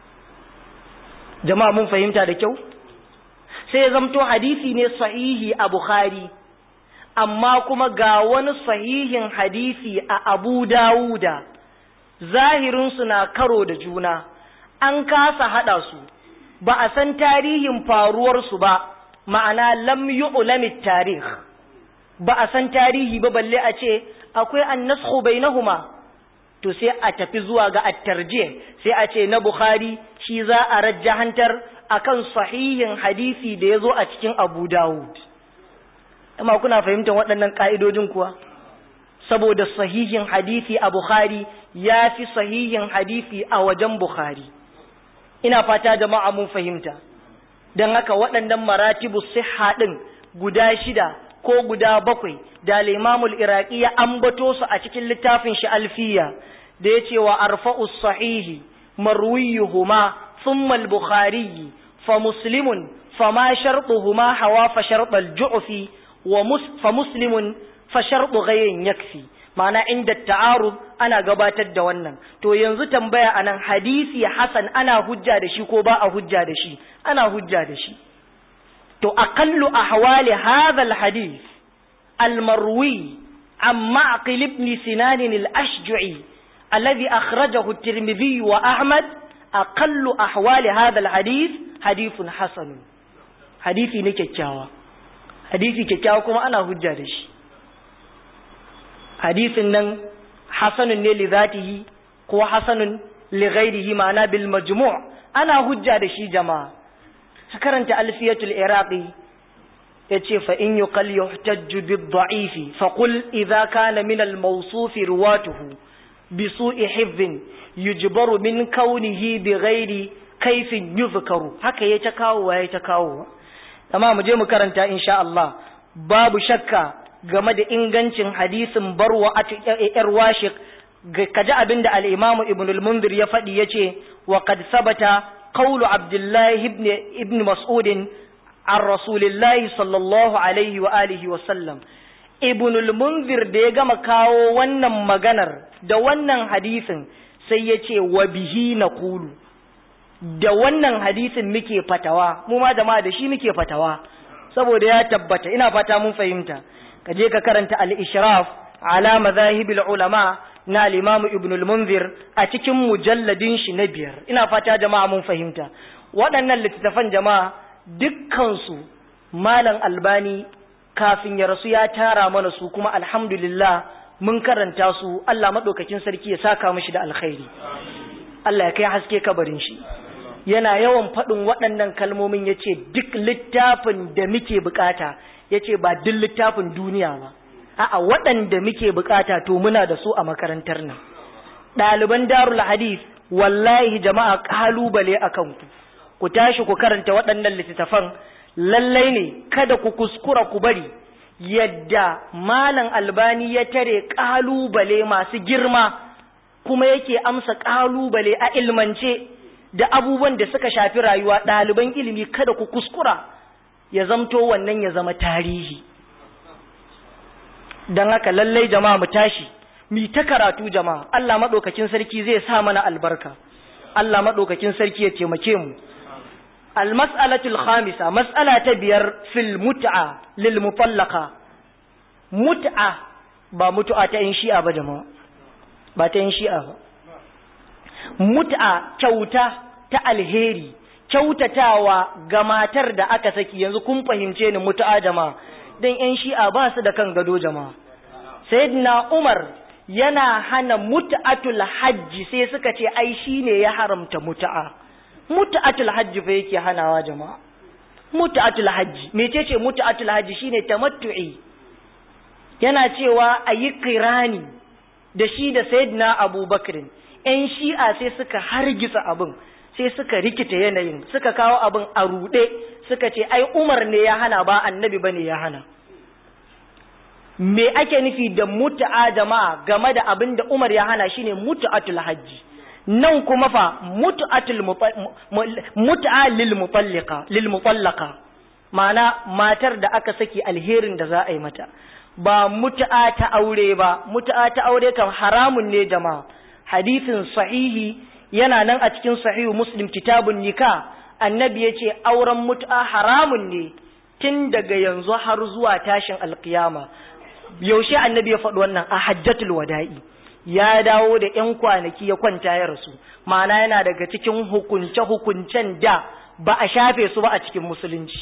jama'a mun fahimta da kyau sai ya zamto hadisi ne sahihi a bukhari amma kuma ga wani sahihin hadisi a Abu Dawuda zahirinsu na karo da juna an kasa haɗa su ba a san tarihin faruwarsu ba ma'ana lam yu'lamit tarih ba a san tarihi ba balle a ce akwai annashu bainahuma to sai a tafi zuwa ga at-tarjih sai a ce na Bukhari shi za a rajjahantar akan sahihin hadisi da yazo a cikin Abu Dawud amma kuna fahimtar waɗannan ƙa'idodin kuwa saboda sahihin hadisi a Bukhari ya fi sahihin hadisi a wajen Bukhari ina fata jama'a mun fahimta don haka waɗannan maratibu siha ɗin guda shida ko guda bakwai da limamul iraki ya ambato su a cikin littafin shi alfiya da ya ce wa arfa'us sahihi marwiyuhuma thumma al-bukhari fa muslimun fama shartuhuma hawa fa shartal ju'fi fa muslimun fa sharɗu ghayrin yakfi ma'ana inda ta'arud ana gabatar da wannan to yanzu tambaya anan hadisi hasan ana hujja da shi ko ba a hujja da shi ana hujja da shi to aqallu ahwali hadha alhadith almarwi عن معقل ابن سنان الأشجعي الذي أخرجه الترمذي وأحمد أقل أحوال هذا الحديث حديث حسن حديثي نكتشاوى hadisi kyakkyawa kuma ana hujja da shi hadisin nan hasanun ne li zatihi ko hasanun li ghairihi ma'ana bil majmu' ana hujja da shi jama'a ka karanta alfiyatul iraqi yace fa in yuqal yuhtajju bid da'ifi fa qul idha kana min al mawsuf ruwatuhu bi su'i hifdhin yujbaru min kaunihi bi ghairi kaifin yuzkaru haka yayi ta kawo yayi ta kawo amma mu je mu karanta insha Allah babu shakka game da ingancin hadisin barwa a yar washik kaji abinda al-Imam Ibn al-Munzir ya faɗi yace wa qad sabata qawlu Abdullah ibn ibn Mas'ud an Rasulillah sallallahu alaihi wa alihi wa sallam Ibn al-Munzir da ya gama kawo wannan maganar da wannan hadisin sai yace wa bihi naqulu da wannan hadisin muke fatawa mu ma jama'a da shi muke fatawa saboda ya tabbata ina fata mun fahimta ka je ka karanta al-ishraf ala mazahibil ulama na al-imam ibn al-munzir a cikin mujalladin shi na biyar ina fata jama'a mun fahimta waɗannan littattafan jama'a dukkansu malam albani kafin ya rasu ya tara mana su kuma alhamdulillah mun karanta su Allah maɗaukakin sarki ya saka mishi da alkhairi Allah ya kai haske kabarin shi yana yawan faɗin waɗannan kalmomin ya ce duk littafin da muke bukata ya ce ba duk littafin duniya ba a'a waɗanda muke bukata to muna da su a makarantar nan ɗaliban darul hadith wallahi jama'a kalubale a kanku ku tashi ku karanta waɗannan littattafan lallai ne kada ku kuskura ku bari yadda malam albani ya tare kalubale masu girma kuma yake amsa kalubale a ilmance da abubuwan da suka shafi rayuwa ɗaliban ilimi kada ku kuskura ya zamto wannan ya zama tarihi don haka lallai jama'a mu tashi mi ta karatu jama'a Allah maɗaukakin sarki zai sa mana albarka Allah maɗaukakin sarki ya taimake mu almas'alatul khamisa mas'ala ta biyar fil mut'a lil mutallaqa mut'a ba mutu'a ta yin shi'a ba jama'a ba ta yin shi'a ba mut'a kyauta ta alheri kyautatawa ga matar da aka saki yanzu kun fahimce ni mut'a jama'a dan yan shi'a ba su da kan gado jama'a sayyidina umar yana hana mut'atul hajji sai suka ce ai shine ya haramta mut'a mut'atul hajji fa yake hanawa jama'a mut'atul hajji mecece mut'atul hajji shine tamattu'i yana cewa ayi kirani da shi da sayyidina abubakar yan shi'a sai suka hargitsa abin sai suka rikita yanayin suka kawo abin a ruɗe suka ce ai umar ne ya hana ba annabi bane ya hana me ake nufi da mut'a jama'a game da abin da umar ya hana shine mut'atul hajji nan kuma fa mut'atul mut'a lil mutallaqa lil mutallaqa ma'ana matar da aka saki alherin da za a yi mata ba mut'a ta aure ba mut'a ta aure kan haramun ne jama'a hadisin sahihi yana nan a cikin sahihu muslim kitabun nika annabi ya ce auren mut'a haramun ne tun daga yanzu har zuwa tashin alkiyama yaushe annabi ya faɗi wannan a hajjatul wada'i ya dawo da ƴan kwanaki ya kwanta ya rasu ma'ana yana daga cikin hukunce hukuncen da ba a shafe su ba a cikin musulunci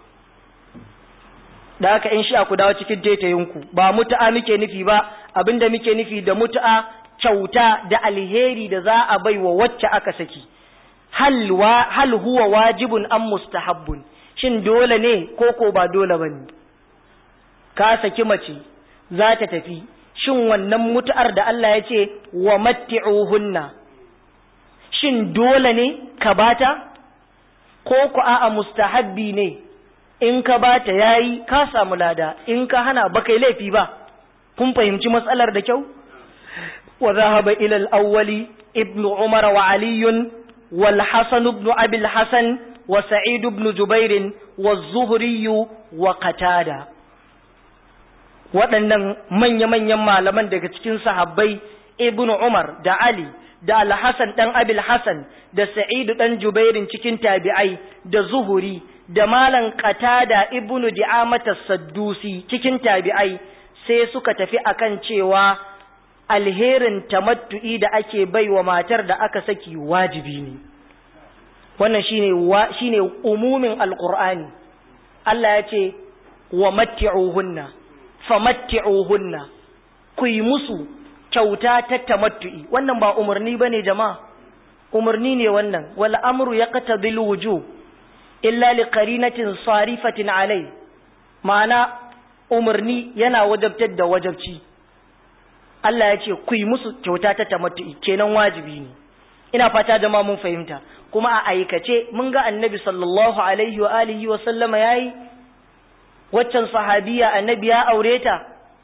da haka in sha ku dawo cikin taitayinku ba mutu'a muke nufi ba abinda muke nufi da mutu'a kyauta da alheri da za a bai wa wacce aka saki hal, wa, hal huwa wajibun an mustahabbun shin dole ne ko ko ba dole ba ne ka saki mace za ta tafi shin wannan mutu'ar da Allah ya ce wa matti'uhunna shin dole ne ka bata ko ku a'a mustahabbi ne in ka bata yayi ka samu lada in ka hana ba kai laifi ba kun fahimci matsalar da kyau وذهب إلى الأول ابن عمر وعلي والحسن بن أبي الحسن وسعيد بن جبير والزهري وقتادة waɗannan manya-manyan malaman daga cikin sahabbai ibn Umar da Ali da Al-Hassan ɗan Abil Hassan da Sa'idu ɗan Jubairin cikin tabi'ai da Zuhuri da Malam Qatada ibn Di'amata Saddusi cikin tabi'ai sai suka tafi akan cewa alherin tamattu'i da ake bai wa matar da aka saki wajibi ne wannan shine shine umumin alqur'ani Allah ya ce wa matti'uhunna famatti'uhunna ku yi musu kyauta ta tamattu'i wannan ba umarni bane jama'a umarni ne wannan wal amru yaqtadil wujub illa li qarinatin sarifatin alai ma'ana umarni yana wajabtar da wajabci Allah ya ce ku yi musu kyauta ta tamattu'i kenan wajibi ne ina fata jama'a mun fahimta kuma a aikace mun ga annabi sallallahu alaihi wa alihi wa sallama yayi waccan sahabiya annabi ya aure ta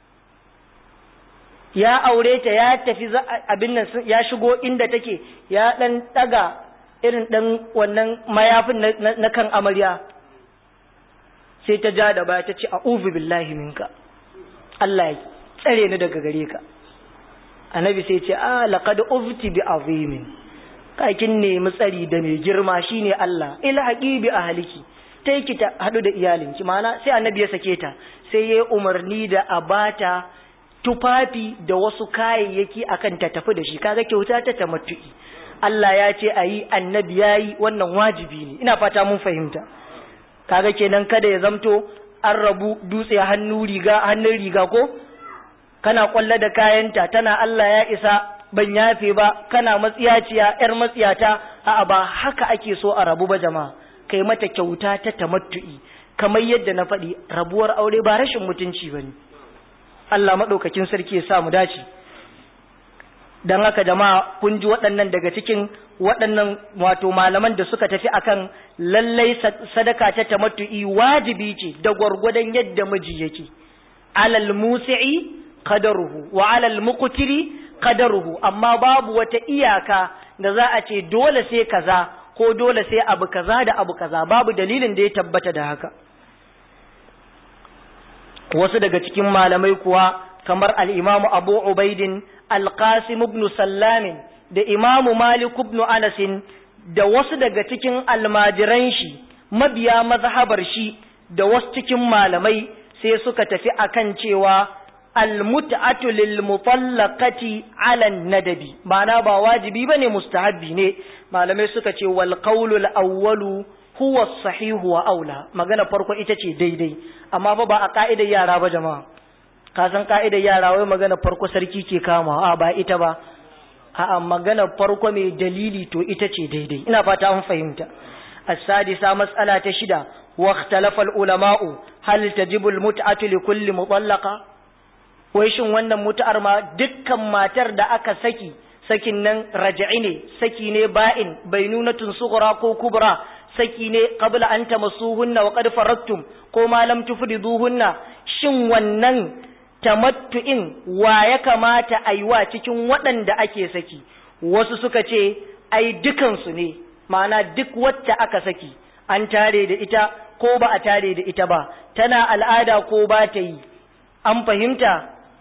ya aure ta ya tafi abin nan ya shigo inda take ya dan daga irin dan wannan mayafin na kan amarya sai ta ja da baya ta ce a'udhu billahi minka Allah ya tsare ni daga gare ka annabi sai ce a laqad ufti bi azimin kakin nemi tsari da mai girma shine Allah ilhaqi bi ahliki tai ki ta hadu da iyalinki mana sai annabi ya sake ta sai yayi umarni da abata tufafi da wasu kayayyaki akan ta tafi da shi kaga kyauta ta tamattu'i Allah ya ce ayi annabi yayi wannan wajibi ne ina fata mun fahimta kaga kenan kada ya zamto an rabu dutse hannu riga hannun riga ko kana kwalla da kayanta tana Allah ya isa ban yafe ba kana matsiyaciya yar matsiyata a'a ba haka ake so a rabu ba jama'a kai mata kyauta ta tamattu'i kamar yadda na faɗi rabuwar aure ba rashin mutunci bane Allah madaukakin sarki ya sa mu dace dan haka jama'a kun ji waɗannan daga cikin waɗannan wato malaman da suka tafi akan lallai sadaka ta tamattu'i wajibi ce da gwargwadon yadda miji yake alal musi'i qadaruhu wa alal muqtiri qadaruhu amma babu wata iyaka da za a ce dole sai kaza ko dole sai abu kaza da abu kaza babu dalilin da ya tabbata da haka wasu daga cikin malamai kuwa kamar al-Imam Abu Ubaidin Al-Qasim ibn Sallam da Imam Malik ibn Anas da wasu daga cikin almajiran shi mabiya mazhabar shi da wasu cikin malamai sai suka tafi akan cewa almut'atu lil mutallaqati ala nadabi ma'ana ba wajibi bane mustahabbi ne malamai suka ce wal qawlu al awwalu huwa sahihu wa aula magana farko ita ce daidai amma fa ba a ka'idar yara ba jama'a ka san ka'idar yara wai magana farko sarki ke kama a ba ita ba a'a magana farko mai dalili to ita ce daidai ina fata an fahimta السادسة مسألة شدة واختلف العلماء هل تجب المتعة لكل مطلقة wai shin wannan mutu'ar ma dukkan matar da aka saki sakin nan raja'i ne saki ne ba'in bainunatun sughra ko kubra saki ne qabla an tamassuhunna wa qad faradtum ko ma lam tufriduhunna shin wannan tamattu'in wa ya kamata aiwa cikin waɗanda ake saki wasu suka ce ai dukansu ne ma'ana duk wacce aka saki an tare da ita ko ba a tare da ita ba tana al'ada ko ba ta yi an fahimta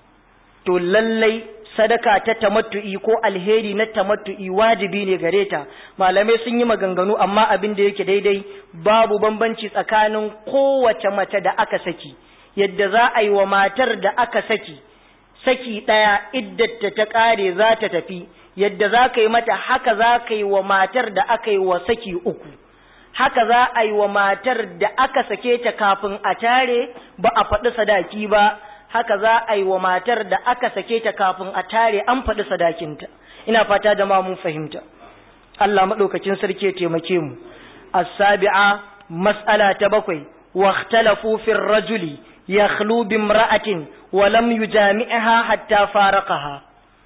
to lallai sadaka ta tamattu'i ko alheri na tamattu'i wajibi ne gare ta malamai sun yi maganganu amma abin da yake daidai babu bambanci tsakanin kowace mace da aka saki yadda za a yi wa matar da aka saki saki ɗaya iddata ta ƙare za ta tafi yadda za ka yi mata haka za ka yi wa matar da aka yi wa saki uku haka za a yi wa matar da aka sake ta kafin a tare ba a faɗi sadaki ba haka za a yi wa matar da aka sake ta kafin a tare an faɗi sadakinta ina fata da mun fahimta Allah maɗaukacin sarki ya taimake mu as-sabi'a mas'ala ta bakwai wa ikhtalafu fi rajuli yakhlu bi imra'atin wa lam yujami'ha hatta faraqaha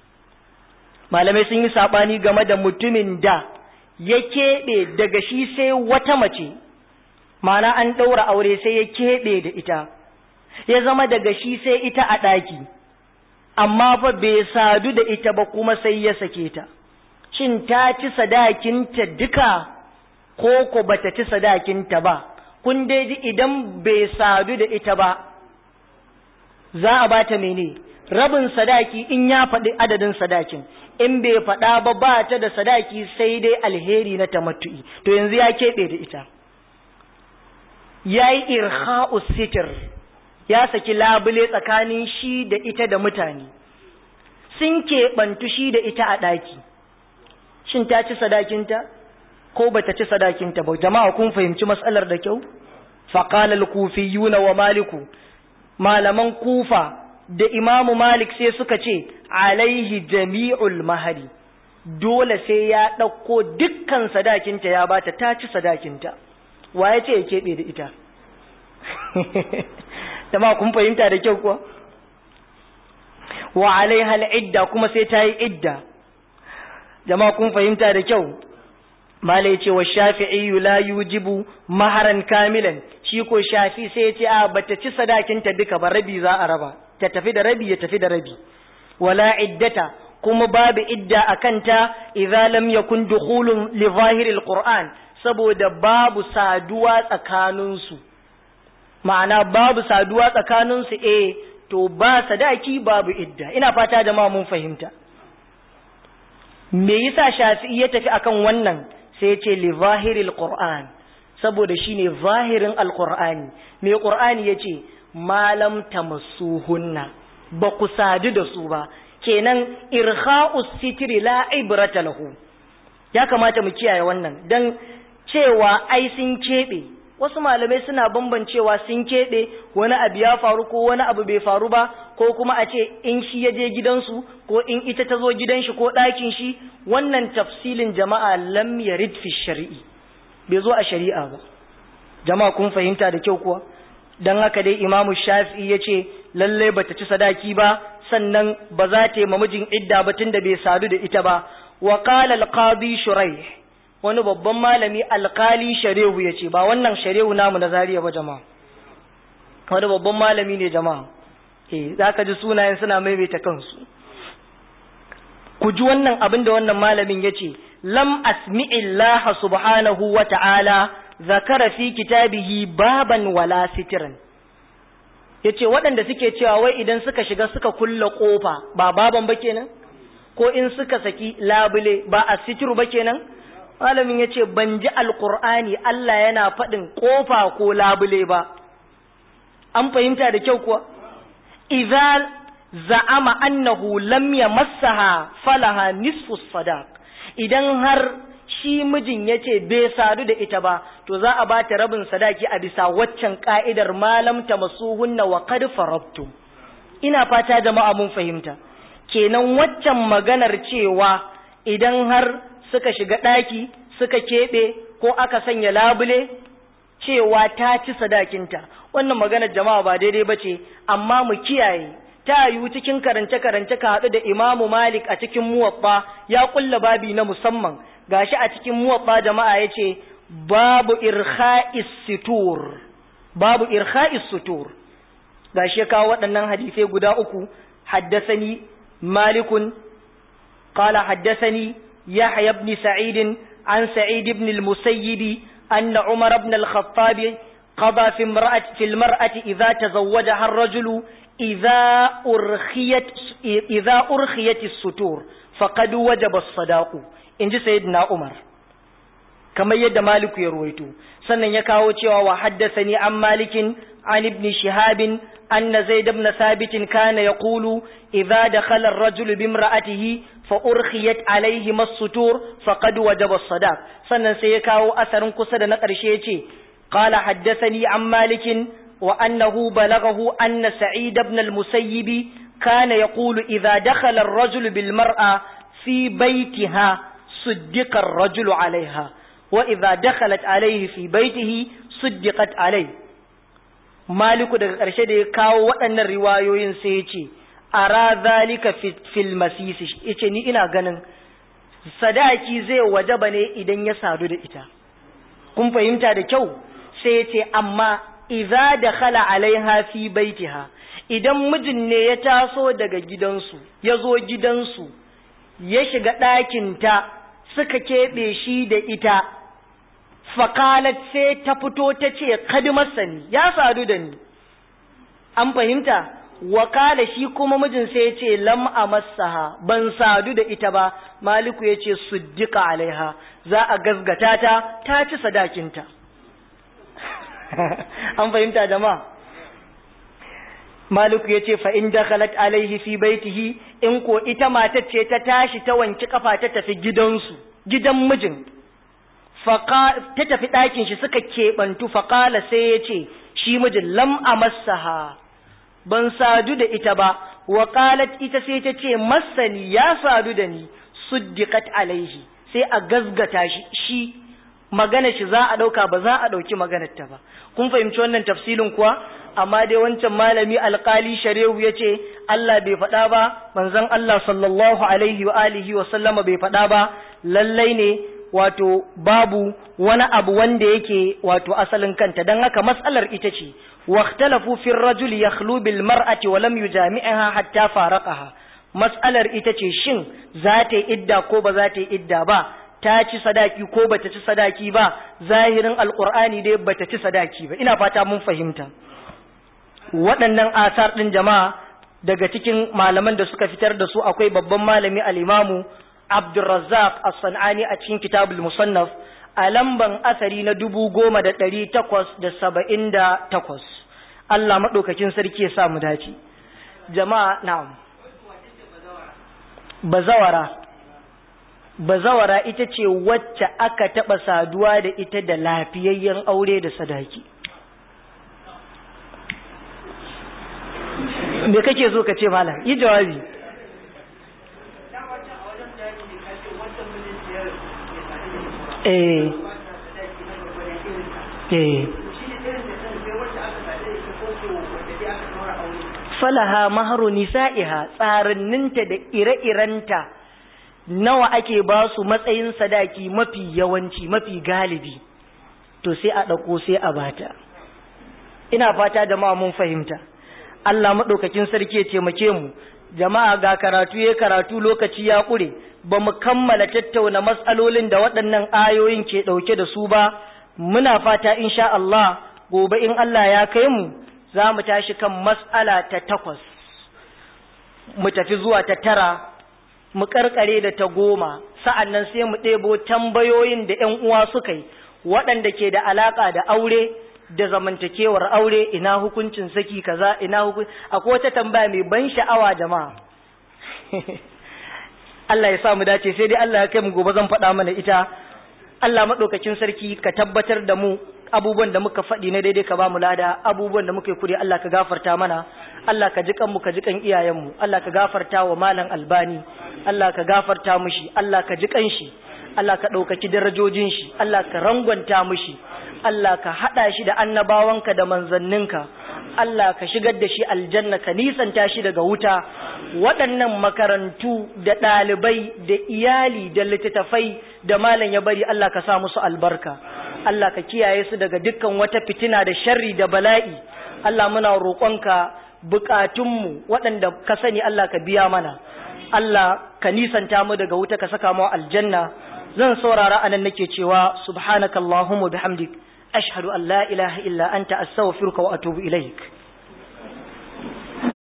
malamai sun yi sabani game da mutumin da ya keɓe daga shi sai wata mace ma'ana an ɗaura aure sai ya keɓe da ita ya zama daga shi sai ita a ɗaki amma fa bai sadu da ita ba kuma sai ya sake ta shin ta ci sadakinta duka ko ko bata ci sadakinta ba kun dai ji idan bai sadu da ita ba za a bata mene rabin sadaki in ya faɗi adadin sadakin in bai faɗa ba ba ta da sadaki sai dai alheri na tamattu'i to yanzu ya keɓe da ita ya yi irha'u sitir ya saki labule tsakanin shi da ita da mutane sun keɓantu shi da ita a ɗaki shin ta ci sadakinta ko ba ta ci sadakinta ba jama'a kun fahimci matsalar da kyau faƙalar kufiyuna wa maliku malaman kufa da imamu malik sai suka ce alaihi jami'ul mahari dole sai ya ɗauko dukkan sadakinta ya bata ta ci sadakinta wa ya ce ya keɓe da ita jama'a kun fahimta da kyau kuwa wa alaiha al'idda kuma sai ta yi idda jama'a kun fahimta da kyau malai ce wa shafi'i la yujibu maharan kamilan shi ko shafi sai ya ce a bata ci sadakinta duka ba rabi za a raba ta tafi da rabi ya tafi da rabi wala iddata kuma babu idda a kanta idza lam yakun dukhulun li zahiril qur'an saboda babu saduwa tsakaninsu ma'ana babu saduwa tsakaninsu eh to ba sadaki babu idda ina fata jama'a mun fahimta me yasa shafi'i ya tafi akan wannan sai ya ce li zahiril qur'an saboda shine zahirin alqur'ani me qur'ani yace malam tamassuhunna ba ku sadu da su ba kenan irha'us sitiri la ibrata lahu ya kamata mu kiyaye wannan dan cewa ai sun keɓe wasu malamai suna bambancewa sun keɓe wani abu ya faru ko wani abu bai faru ba ko kuma a ce in shi ya je gidansu ko in ita ta zo gidan shi ko ɗakin shi wannan tafsilin jama'a lam yarid fi shari'i bai zo a shari'a ba jama'a kun fahimta da kyau kuwa dan haka dai imamu shafi'i ya ce lallai bata ci sadaki ba sannan ba za ta yi mamijin idda ba tunda bai sadu da ita ba wa qala al-qadi shuraih wani babban malami alkali sharehu ya ce ba wannan sharehu namu na zariya ba jama'a wani babban malami ne jama'a eh za ka ji sunayen suna maimaita kansu ku ji wannan abin da wannan malamin ya ce lam asmi'illaha subhanahu wa ta'ala zakara fi kitabihi baban wala sitiran ya ce waɗanda suke cewa wai idan suka shiga suka kulla ƙofa ba baban ba kenan ko in suka saki labule ba a sitiru ba kenan malamin ya ce ban ji alkur'ani Allah yana faɗin ƙofa ko labule ba an fahimta da kyau kuwa idza za'ama annahu lam yamassaha falaha nisfu sadaq idan har shi mijin ya ce bai sadu da ita ba to za a bata rabin sadaki a bisa waccan ka'idar malam ta masuhunna wa qad farabtum ina fata jama'a mun fahimta kenan waccan maganar cewa idan har suka shiga ɗaki suka keɓe ko aka sanya labule cewa ta ci sadakinta wannan maganar jama'a ba daidai ba ce amma mu kiyaye ta yiwu cikin karance-karance ka haɗu da imamu malik a cikin muwabba ya ƙulla babi na musamman gashi a cikin muwabba jama'a ya ce babu irha'is sutur babu irha'is sutur gashi ya kawo waɗannan hadisai guda uku haddasani malikun قال حدثني يحيى بن سعيد عن سعيد بن المسيب أن عمر بن الخطاب قضى في امرأة في المرأة إذا تزوجها الرجل إذا أرخيت إذا أرخيت الستور فقد وجب الصداق إن سيدنا عمر كما يد مالك يرويته sannan ya kawo cewa wa haddathani an malikin an ibn shihabin anna zaid ibn thabit kana yaqulu idza dakhala ar-rajul bi imra'atihi fa urkhiyat alayhi as-sutur faqad wajaba as-sadaq sannan sai ya kawo asarin kusa da na ƙarshe yace qala haddathani an malikin wa annahu balaghahu anna sa'id ibn al-musayyib kana yaqulu idza dakhala ar-rajul bil mar'a fi baytiha suddiqa ar-rajul alayha وإذا دخلت عليه في بيته صدقت عليه مالك daga ƙarshe da ya kawo waɗannan riwayoyin sai ya ce ara zalika fil masisi yace ni ina ganin sadaki zai wajaba ne idan ya sadu da ita kun fahimta da kyau sai ya ce amma idza dakhala alaiha fi baitiha idan mijin ne ya taso daga gidansu ya zo gidansu ya shiga ɗakinta suka keɓe shi da ita fakalat sai ta fito ta ce kadimarsa ni ya sadu da ni an fahimta wakala shi kuma mijin sai ya ce lam amassaha ban sadu da ita ba maliku ya ce suddika alaiha za a gazgata ta ta ci sadakinta an fahimta jama'a maliku ya ce fa'in dakhalat alaihi fi baitihi in ko ita matar ce ta tashi ta wanki kafa ta tafi gidansu gidan mijin ta tafi ɗakin shi suka keɓantu faƙala sai ya ce shi mijin lam a masaha ban sadu da ita ba wa ita sai ta ce masani ya sadu da ni suddiqat alaihi sai a gazgata shi shi magana shi za a ɗauka ba za a ɗauki maganar ta ba kun fahimci wannan tafsilin kuwa amma dai wancan malami alƙali sharehu ya ce Allah bai faɗa ba manzon Allah sallallahu alaihi wa alihi wa sallama bai faɗa ba lallai ne wato babu wani abu wanda yake wato asalin kanta don haka matsalar ita ce واختلفوا في الرجل يخلو بالمرأة ولم يجامعها حتى فارقها matsalar ita ce shin za ta yi idda ko ba za ta yi idda ba ta ci sadaki ko ba ta ci sadaki ba zahirin alkur'ani dai ba ta ci sadaki ba ina fata mun fahimta waɗannan asar ɗin jama'a daga cikin malaman da suka fitar da su akwai babban malami al'imamu abdulrazzaq as-san'ani a cikin kitabul musannaf a lamban asari na dubu goma da ɗari takwas da saba'in da takwas Allah maɗaukakin sarki ya sa mu dace jama'a na'am bazawara bazawara ita ce wacce aka taɓa saduwa da ita da lafiyayyen aure da sadaki me kake so ka ce malam yi jawabi eh eh falaha maharu nisa'iha tsarinninta da ire-irenta nawa ake ba su matsayin sadaki mafi yawanci mafi galibi to sai a ɗauko sai a bata ina fata da ma mun fahimta Allah maɗaukakin sarki ya taimake mu jama'a ga karatu ya karatu lokaci ya ƙure ba mu kammala tattauna matsalolin da waɗannan ayoyin ke ɗauke da su ba muna fata insha Allah gobe in Allah ya kai mu za mu tashi kan matsala ta takwas mu tafi zuwa ta tara mu karkare da ta goma sa'an nan sai mu ɗebo tambayoyin da ‘yan uwa suka yi waɗanda ke da alaƙa da aure da zamantakewar aure ina hukuncin saki kaza ina hukun akwai wata tambaya mai ban sha'awa jama'a Allah ya sa mu dace sai dai Allah ya kai mu gobe zan faɗa mana ita Allah maɗaukakin sarki ka tabbatar da mu abubuwan da muka faɗi na daidai ka ba mu lada abubuwan da muka yi kuri Allah ka gafarta mana Allah ka ji kanmu ka ji kan iyayenmu Allah ka gafarta wa malam albani Allah ka gafarta mushi Allah ka ji kan shi Allah ka ɗaukaki darajojin shi Allah ka rangwanta mushi Allah ka haɗa shi da annabawanka da manzanninka Allah ka shigar da shi aljanna ka nisanta shi daga wuta waɗannan makarantu da ɗalibai da iyali da littattafai da malam ya bari Allah ka sa musu albarka Allah ka kiyaye su daga dukkan wata fitina da sharri da bala'i Allah muna roƙonka bukatunmu waɗanda ka sani Allah ka biya mana Allah ka nisanta mu daga wuta ka saka mu aljanna zan saurara anan nake cewa subhanakallahumma bihamdik ashhadu an la ilaha illa anta astaghfiruka wa atubu ilaik